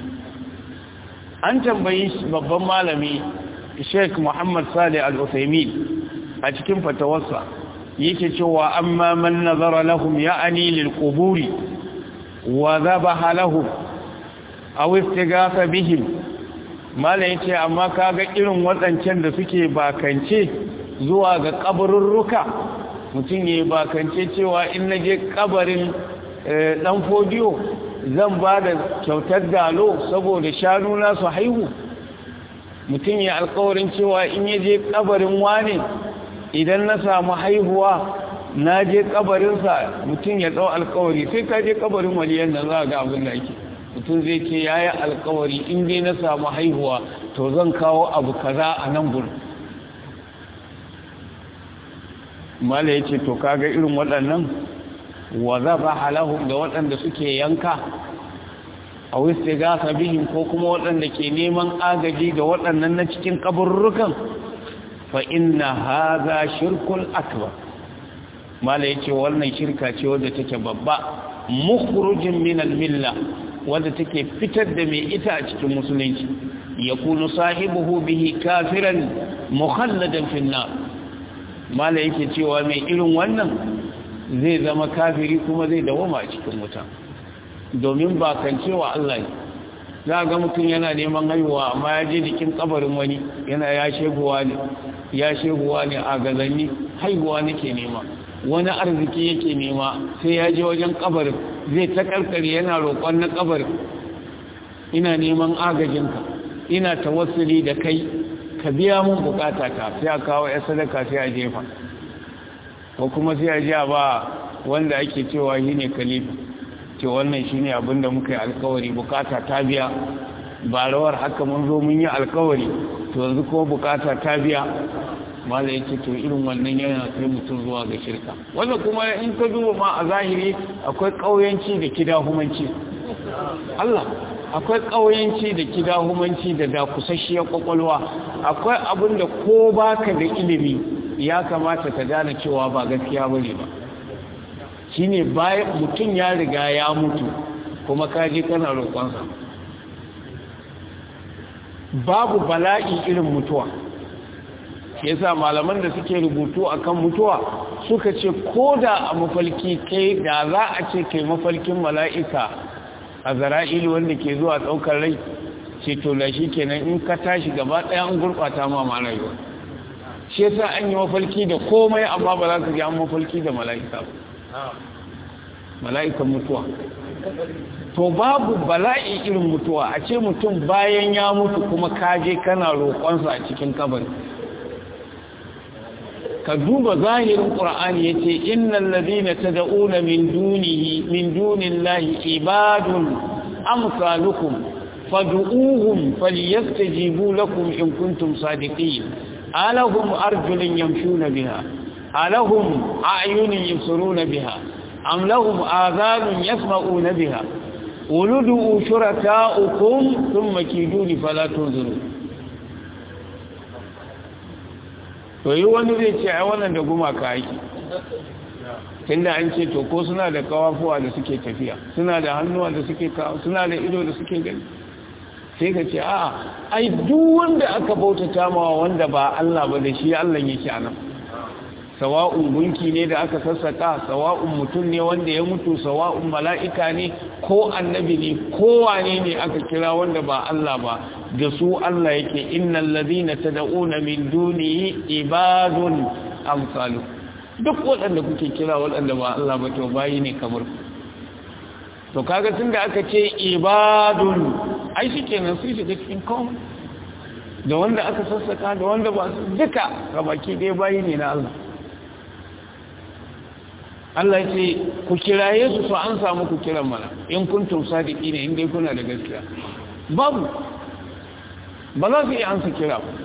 Speaker 1: an tambayi babban malami Sheikh Muhammad Salih Al-Uthaymeen a cikin fatawarsa yake cewa amma man nazara lahum ya'ani lil quburi wa dhabaha lahum aw istighatha bihim mala yace amma kaga irin wadancan da suke bakance zuwa ga kaburruka mutum yayi bakance cewa in naje kabarin dan fodiyo zan ba da kyautar dalo saboda shanu na su haihu mutum ya alkawarin cewa in yaje kabarin wane idan na samu haihuwa na je kabarinsa mutum ya ɗau alkawari sai ka je kabarin waliyan nan za ga abin da ake mutum zai ce ya yi alkawari in dai na samu haihuwa to zan kawo abu kaza a nan gurin mala ya ce to kaga irin waɗannan wa zaba halahu da waɗanda suke yanka a wista gasa bihin ko kuma waɗanda ke neman agaji ga waɗannan na cikin kaburrukan فإن هذا شرك أكبر ما ليتي wannan shirka ce wadda take babba mukhrujin min al-milla wadda take fitar da mai ita a cikin musulunci yakunu sahibuhu bihi kafiran mukhalladan fi an-nar mala yake cewa mai irin wannan zai zama kafiri kuma zai dawoma a cikin wuta domin ba kan cewa Allah ne za ga mutum yana neman haihuwa amma ya je jikin kabarin wani yana ya sheguwa ne ya sheguwa ne a gazanni haihuwa nake nema wani arziki yake nema sai ya je wajen kabarin zai ta karkare yana roƙon na kabarin ina neman agajinka ina tawassuli da kai ka biya mun bukata ta sai a kawo ya sadaka sai a jefa ko kuma sai a ja ba wanda ake cewa shi ne kalifa ce wannan shi ne abinda muka yi alkawari bukata ta biya ba rawar haka mun zo mun yi alkawari to yanzu kuma bukata ta biya mala yake to irin wannan yana kai mutum zuwa ga shirka wannan kuma in ka duba ma a zahiri akwai kauyanci da kidahumanci Allah akwai kauyanci da kidahumanci da dakusasshiyar kwakwalwa akwai abin da ko baka da ilimi ya kamata ka gane cewa ba gaskiya bane ba shine bayan mutum ya riga ya mutu kuma ka je kana roƙonsa babu bala'i irin mutuwa yasa malaman da suke rubutu akan mutuwa suka ce ko da a mafalki kai da za a ce kai mafalkin mala'ika a zara'ilu wanda ke zuwa ɗaukar rai ce to da shi kenan in ka tashi gaba ɗaya an gurɓata ma ma rayuwa shi yasa an yi mafalki da komai amma ba za ka ji an mafalki da mala'ika ba mala'ikan mutuwa to babu bala'i irin mutuwa a ce mutum bayan ya mutu kuma kaje kana roƙonsa a cikin kabari ka duba zahirin ƙur'ani ya ce innan ladina ta da'una min dunihi min dunillahi ibadun amsalukum fad'uuhum falyastajibu lakum in kuntum sadiqin alahum arjulun yamshuna biha alahum a'yunun yubsiruna biha am lahum adhanun yasma'una biha uludu shuraka'ukum thumma kiduni fala tunzirun to yi wani zai ce ai wannan da gumaka aiki tunda an ce to ko suna da kawafuwa da suke tafiya suna da hannuwa da suke kawo suna da ido da suke gani sai ka ce a ai duk wanda aka bautata mawa wanda ba Allah ba da shi Allah yake a nan sawa'un gunki ne da aka sassaka sawa'un mutum ne wanda ya mutu sawa'un mala'ika ne ko annabi ne ko wane ne aka kira wanda ba Allah ba da su Allah yake innal ladina tad'una min dunihi ibadun amsalu duk waɗanda kuke kira waɗanda ba Allah ba to bayi ne kamar to kaga tunda aka ce ibadun ai shikenan sai shiga cikin kawai da wanda aka sassaka da wanda ba duka gabaki dai bayi ne na Allah Allah ya ce ku kiraye su so an samu ku kiran mana in kuntum sadiki ne in dai kuna da gaskiya babu ba za su iya ansa kira ba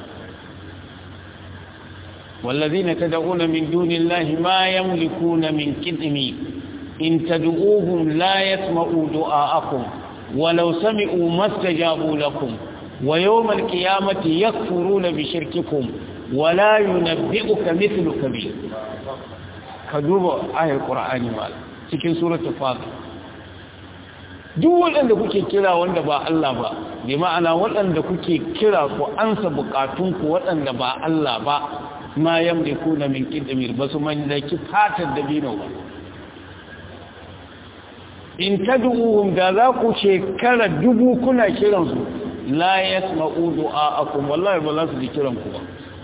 Speaker 1: والذين تدعون من دون الله ما يملكون من كدم إن تدعوهم لا يسمعوا دعاءكم ولو سمعوا ما استجابوا لكم ويوم القيامة يكفرون بشرككم ولا ينبئك مثل كبير كذوب آية القرآن مال cikin suratul fatir duk waɗanda kuke kira wanda ba Allah ba bi ma'ana waɗanda kuke kira ku ansa bukatunku waɗanda ba Allah ba ma yamlikuna min qidmir basu mallaki fatar da bino ba in tad'uhum da za ku shekara dubu kuna kiran su la yasma'u du'a'akum wallahi ba za su ji kiran ku ba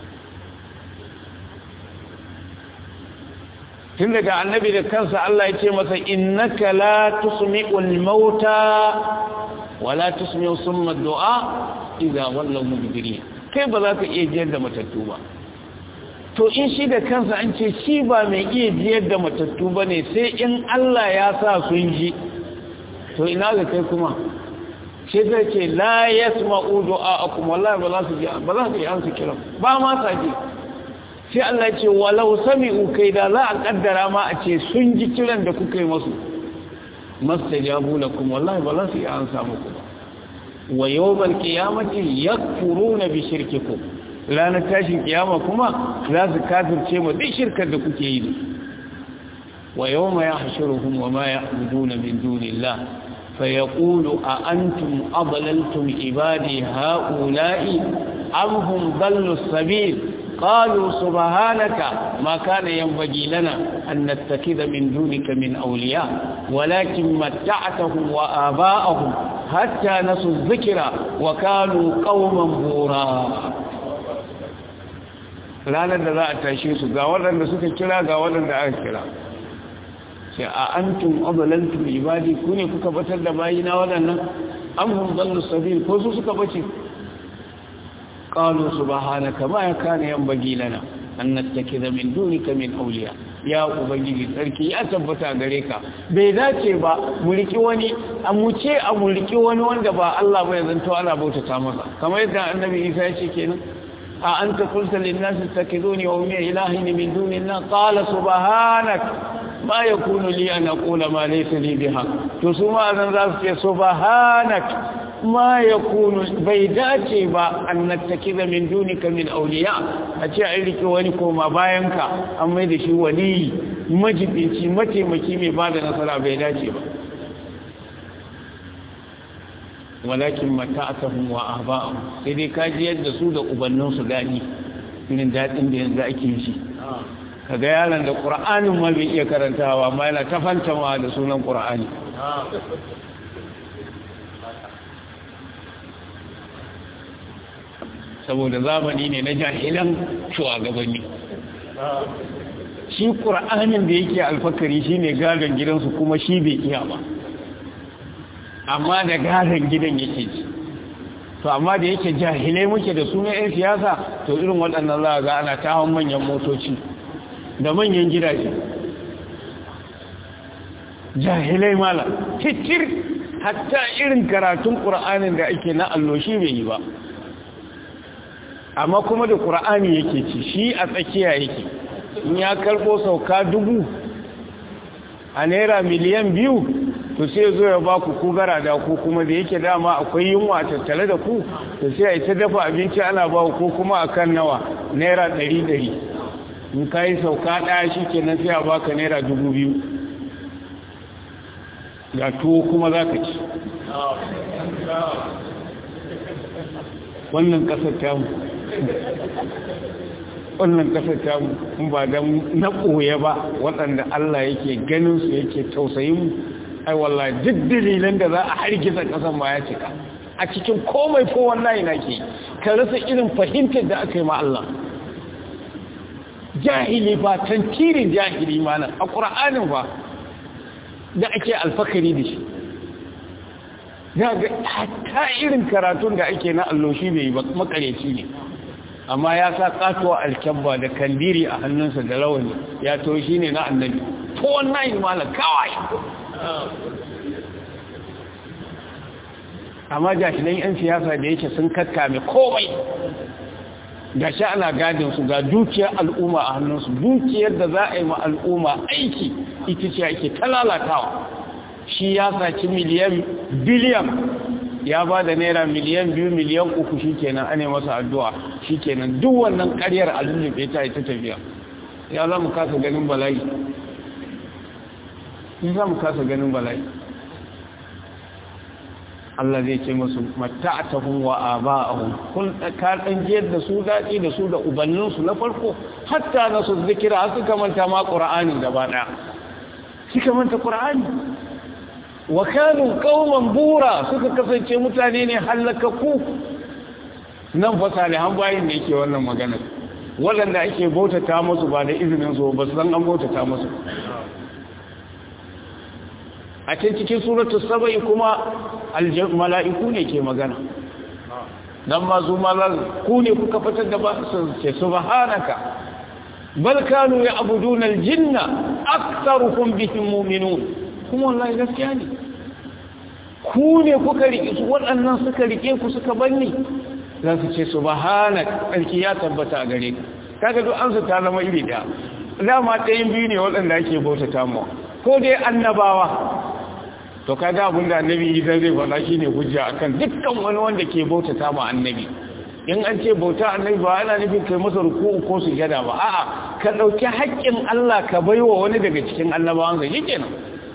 Speaker 1: tun daga annabi da kansa Allah ya ce masa innaka la tusmi'ul mauta wala tusmi'u summa du'a idza wallaw mudbirin kai ba za ka iya jiyar da matattu ba to in shi da kansa an ce shi ba mai iya jiyar da matattu ba ne sai in Allah ya sa sun ji to ina ga kai kuma sai zai ce la yasma'u du'a'akum wallahi ba za su ji ba za su yi amsa kiran ba ma sa ji sai Allah ce walau sami'u kai da za a kaddara ma a ce sun ji kiran da kuka yi masu mastajabu lakum wallahi ba za su yi amsa muku ba wa yawmal qiyamati yakfuruna bi shirkikum ranar tashin kiyama kuma za su kafirce ma duk shirkar da kuke yi wa yawma yahshuruhum wa ma ya'buduna min dunillah فيقول أأنتم أضللتم عبادي هؤلاء أم هم ضلوا السبيل قالوا سبحانك ما كان ينبغي لنا أن نتخذ من دونك من أولياء ولكن متعتهم وآباءهم حتى نسوا الذكر وكانوا قوما بورا ranar da za a tashe su ga waɗanda suka kira ga waɗanda aka kira sai a antum abalantum ibadi ku ne kuka batar da bayina waɗannan am hum dallu sabil ko su suka bace qalu subhanaka ma yakana yanbaghi lana an nattakiza min dunika min awliya ya ubangiji sarki ya tabbata gare ka bai dace ba mu riki wani a mu ce a mu riki wani wanda ba Allah ba ya zanto ana bautata masa kamar yadda annabi Isa ya ce kenan a anta qulta lin nas ittakiduni wa ummi ilahin min dunillah qala subhanaka ma ya kunu li an aqula ma laysa li biha to su ma zan za su ce subhanak ma yakunu bai dace ba an nattakiza min dunika min awliya a ce ai rike wani koma bayan ka an mai da shi wali majibinci mataimaki mai bada nasara bai dace ba walakin mata'atuhum wa ahba'uhum sai dai kaji yadda su da ubannin su gani irin daɗin da yanzu ake shi kaga yaron da ƙura'anin ma bai iya karantawa amma yana ta fantama da sunan ƙura'ani saboda zamani ne na jahilan shugabanni shi ƙura'anin da yake alfakari shi ne gadon gidansu kuma shi bai iya ba amma da gadon gidan yake ci to amma da yake jahilai muke da suna 'yan siyasa to irin waɗannan za a ga ana tawon manyan motoci da manyan gidaje jahilai mala titir hatta irin karatun ƙura'anin da ake na alloshi bai yi ba amma kuma da ƙura'ani yake ci shi a tsakiya yake in ya karɓo sauka dubu a naira miliyan biyu to sai zo ya ba ku ku gara da ku kuma da yake dama akwai yunwa tattale da ku to sai a yi ta dafa abinci ana ba ku kuma a kan nawa naira ɗari ɗari in ka yi sauka ɗaya shi ke nan sai a baka naira dubu biyu ga tuwo kuma za ka ci wannan ƙasar tamu wannan ƙasar tamu in ba don na ɓoye ba waɗanda Allah yake ganin su yake tausayin mu ai wallahi duk dalilan da za a hargitsa ƙasar ma ya cika a cikin komai ko wallahi na ke ka rasa irin fahimtar da aka yi ma Allah jahili ba tantirin jahili ma nan a ƙura'anin ba da ake alfakari da shi ga ta irin karatun da ake na alloshi bai makareci ne amma ya sa katuwa alkyabba da kandiri a hannunsa da rawani ya to shi ne na annabi to wannan yi malar kawai amma jashinan 'yan siyasa da yake sun kakkame komai ga shi ana gadin su ga dukiyar al'umma a hannunsu dukiyar da za a yi ma al'umma aiki ita ce ake talalatawa shi ya saci miliyan biliyan ya ba da naira miliyan biyu miliyan uku shi kenan ane masa addu'a shi kenan duk wannan karyar alulluɓe ta ita tafiya ya za mu kasa ganin bala'i ya za mu kasa ganin bala'i Allah zai ce musu mata'atahum wa aba'ahum kun ka dan jiyar da su daɗi da su da ubanninsu na farko hatta na su zikira har suka manta ma qur'ani gaba daya suka manta qur'ani wa kanu qauman bura suka kasance mutane ne halakaku nan fa salihan bayin da yake wannan magana waɗanda ake bautata musu ba da izinin su ba su san an bautata musu a can cikin suratul saba'i kuma mala'iku ne ke magana dan ma zu ku ne kuka fitar da ba su ce subhanaka bal kanu ya'buduna al-jinna aktharuhum bihim mu'minun kuma wallahi gaskiya ne ku ne kuka rike su waɗannan suka rike ku suka banni za su ce subhanaka sarki ya tabbata a gare ka kaga duk an su ta zama iri da dama ɗayan biyu ne waɗanda ake bautata mu ko dai annabawa to kaga abin da annabi idan zai faɗa shine hujja akan dukkan wani wanda ke bautata ma annabi in an ce bauta annabi ba ana nufin kai masa ruku'u ko sujada ba a'a ka dauki haƙƙin Allah ka baiwa wani daga cikin annabawan sa shikenan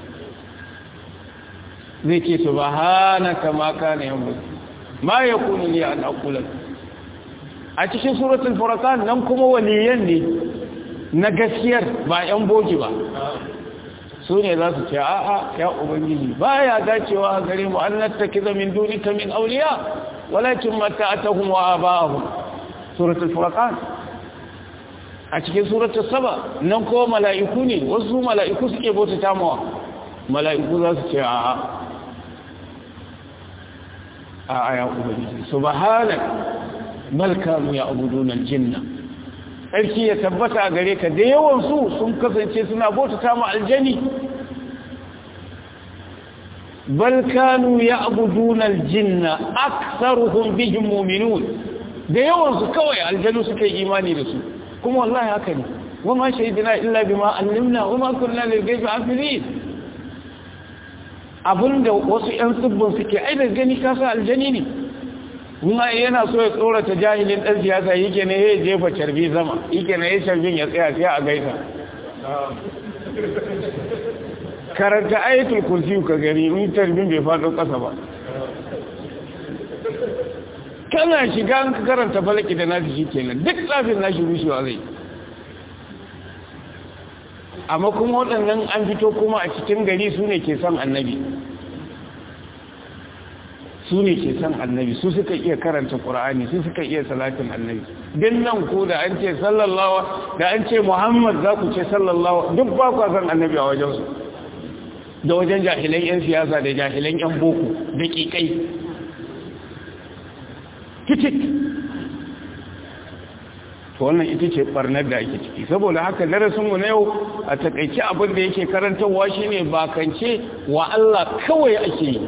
Speaker 1: zai ce subhanaka ma kana yamma ma yakunu li an aqula a cikin suratul furqan nan kuma waliyan ne na gaskiyar ba yan bogi ba su ne za su ce a'a ya ubangiji ba ya dacewa a gare mu an nattaki zamin dunika min auliya walakin mata'atahum wa aba'ahum suratul furqan a cikin suratul saba nan ko mala'iku ne wasu mala'iku suke bautata mawa mala'iku za su ce a'a a'a ya ubangiji subhanak bal kanu ya'buduna al-jinna sarki ya tabbata a gare ka da yawansu sun kasance suna bautata ma aljani bal kanu ya'buduna aljinna aktharuhum bihim mu'minun da yawansu kawai aljanu suka yi imani da su kuma wallahi haka ne wama shahidina illa bima allimna wama kunna lil ghaibi hafizin abinda wasu yan tsibbin suke ai da gani kasa aljani ne kuma yana so ya tsorata jahilin ɗan siyasa yake ne ya jefa carbi zama yake ne ya carbin ya tsaya sai a gaisa karanta ayatul kursi ka gani in carbin bai faɗo ƙasa ba kana shiga an ka karanta falaki da nasu shi kenan duk tsafin nashi rushewa zai amma kuma waɗannan an fito kuma a cikin gari su ne ke son annabi su ne ke son annabi su suka iya karanta ƙura'ani su suka iya salatin annabi din nan ko da an ce sallallawa da an ce muhammad za ku ce sallallawa duk ba ku son annabi a wajensu da wajen jahilan 'yan siyasa da jahilan 'yan boko da ƙiƙai titik to wannan ita ce barnar da ake ciki saboda haka darasinmu na yau a takaice abin da yake karantarwa shine bakance wa Allah kawai ake yi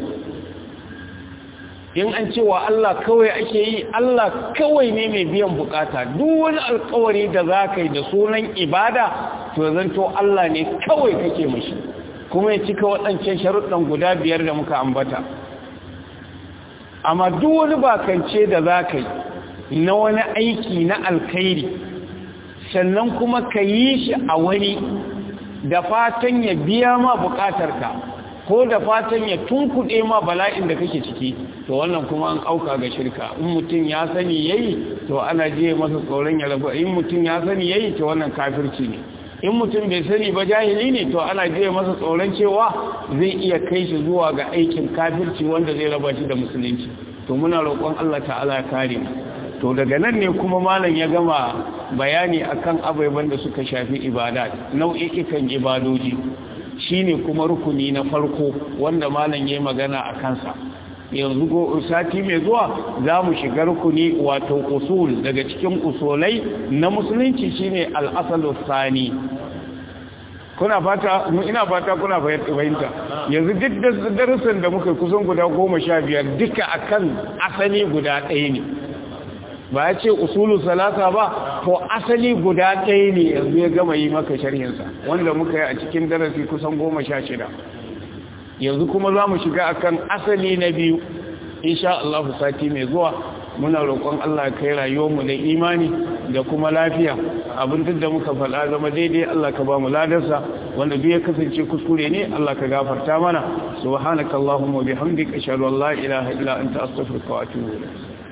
Speaker 1: in an ce wa Allah kawai ake yi Allah kawai ne mai biyan bukata duk wani alkawari da za ka yi da sunan ibada to zanto Allah ne kawai kake mashi kuma ya cika waɗancan sharuɗan guda biyar da muka ambata amma duk wani bakance da za ka yi na wani aiki na alkhairi sannan kuma ka yi shi a wani da fatan ya biya ma bukatarka ko da fatan ya tunkuɗe ma bala'in da kake ciki to wannan kuma an auka ga shirka in mutum ya sani yayi to ana je masa tsoron ya rabu in mutum ya sani yayi to wannan kafirci ne in mutum bai sani ba jahili ne to ana je masa tsoron cewa zai iya kai shi zuwa ga aikin kafirci wanda zai raba shi da musulunci to muna roƙon Allah ta'ala ya kare mu to daga nan ne kuma malam ya gama bayani akan abubuwan da suka shafi ibada nau'ikan ibadoji shine kuma rukuni na farko wanda malam ya magana a kansa yanzu go sati mai zuwa za mu shiga rukuni wato usul daga cikin usulai na musulunci shine al-asalu sani kuna fata ina fata kuna fahimta yanzu duk darussan da muka kusan guda goma sha biyar duka akan asali guda ɗaya ne ba ya ce usulu salasa ba to asali guda ɗaya ne yanzu ya gama yi maka sharhinsa wanda muka yi a cikin darasi kusan goma sha shida yanzu kuma za mu shiga akan asali na biyu insha Allah sati mai zuwa muna roƙon Allah kai rayuwarmu da imani da kuma lafiya abin duk da muka faɗa zama daidai Allah ka ba mu ladarsa wanda duk ya kasance kuskure ne Allah ka gafarta mana subhanakallahumma wa bihamdika ashhadu an la ilaha illa anta astaghfiruka wa atubu ilayk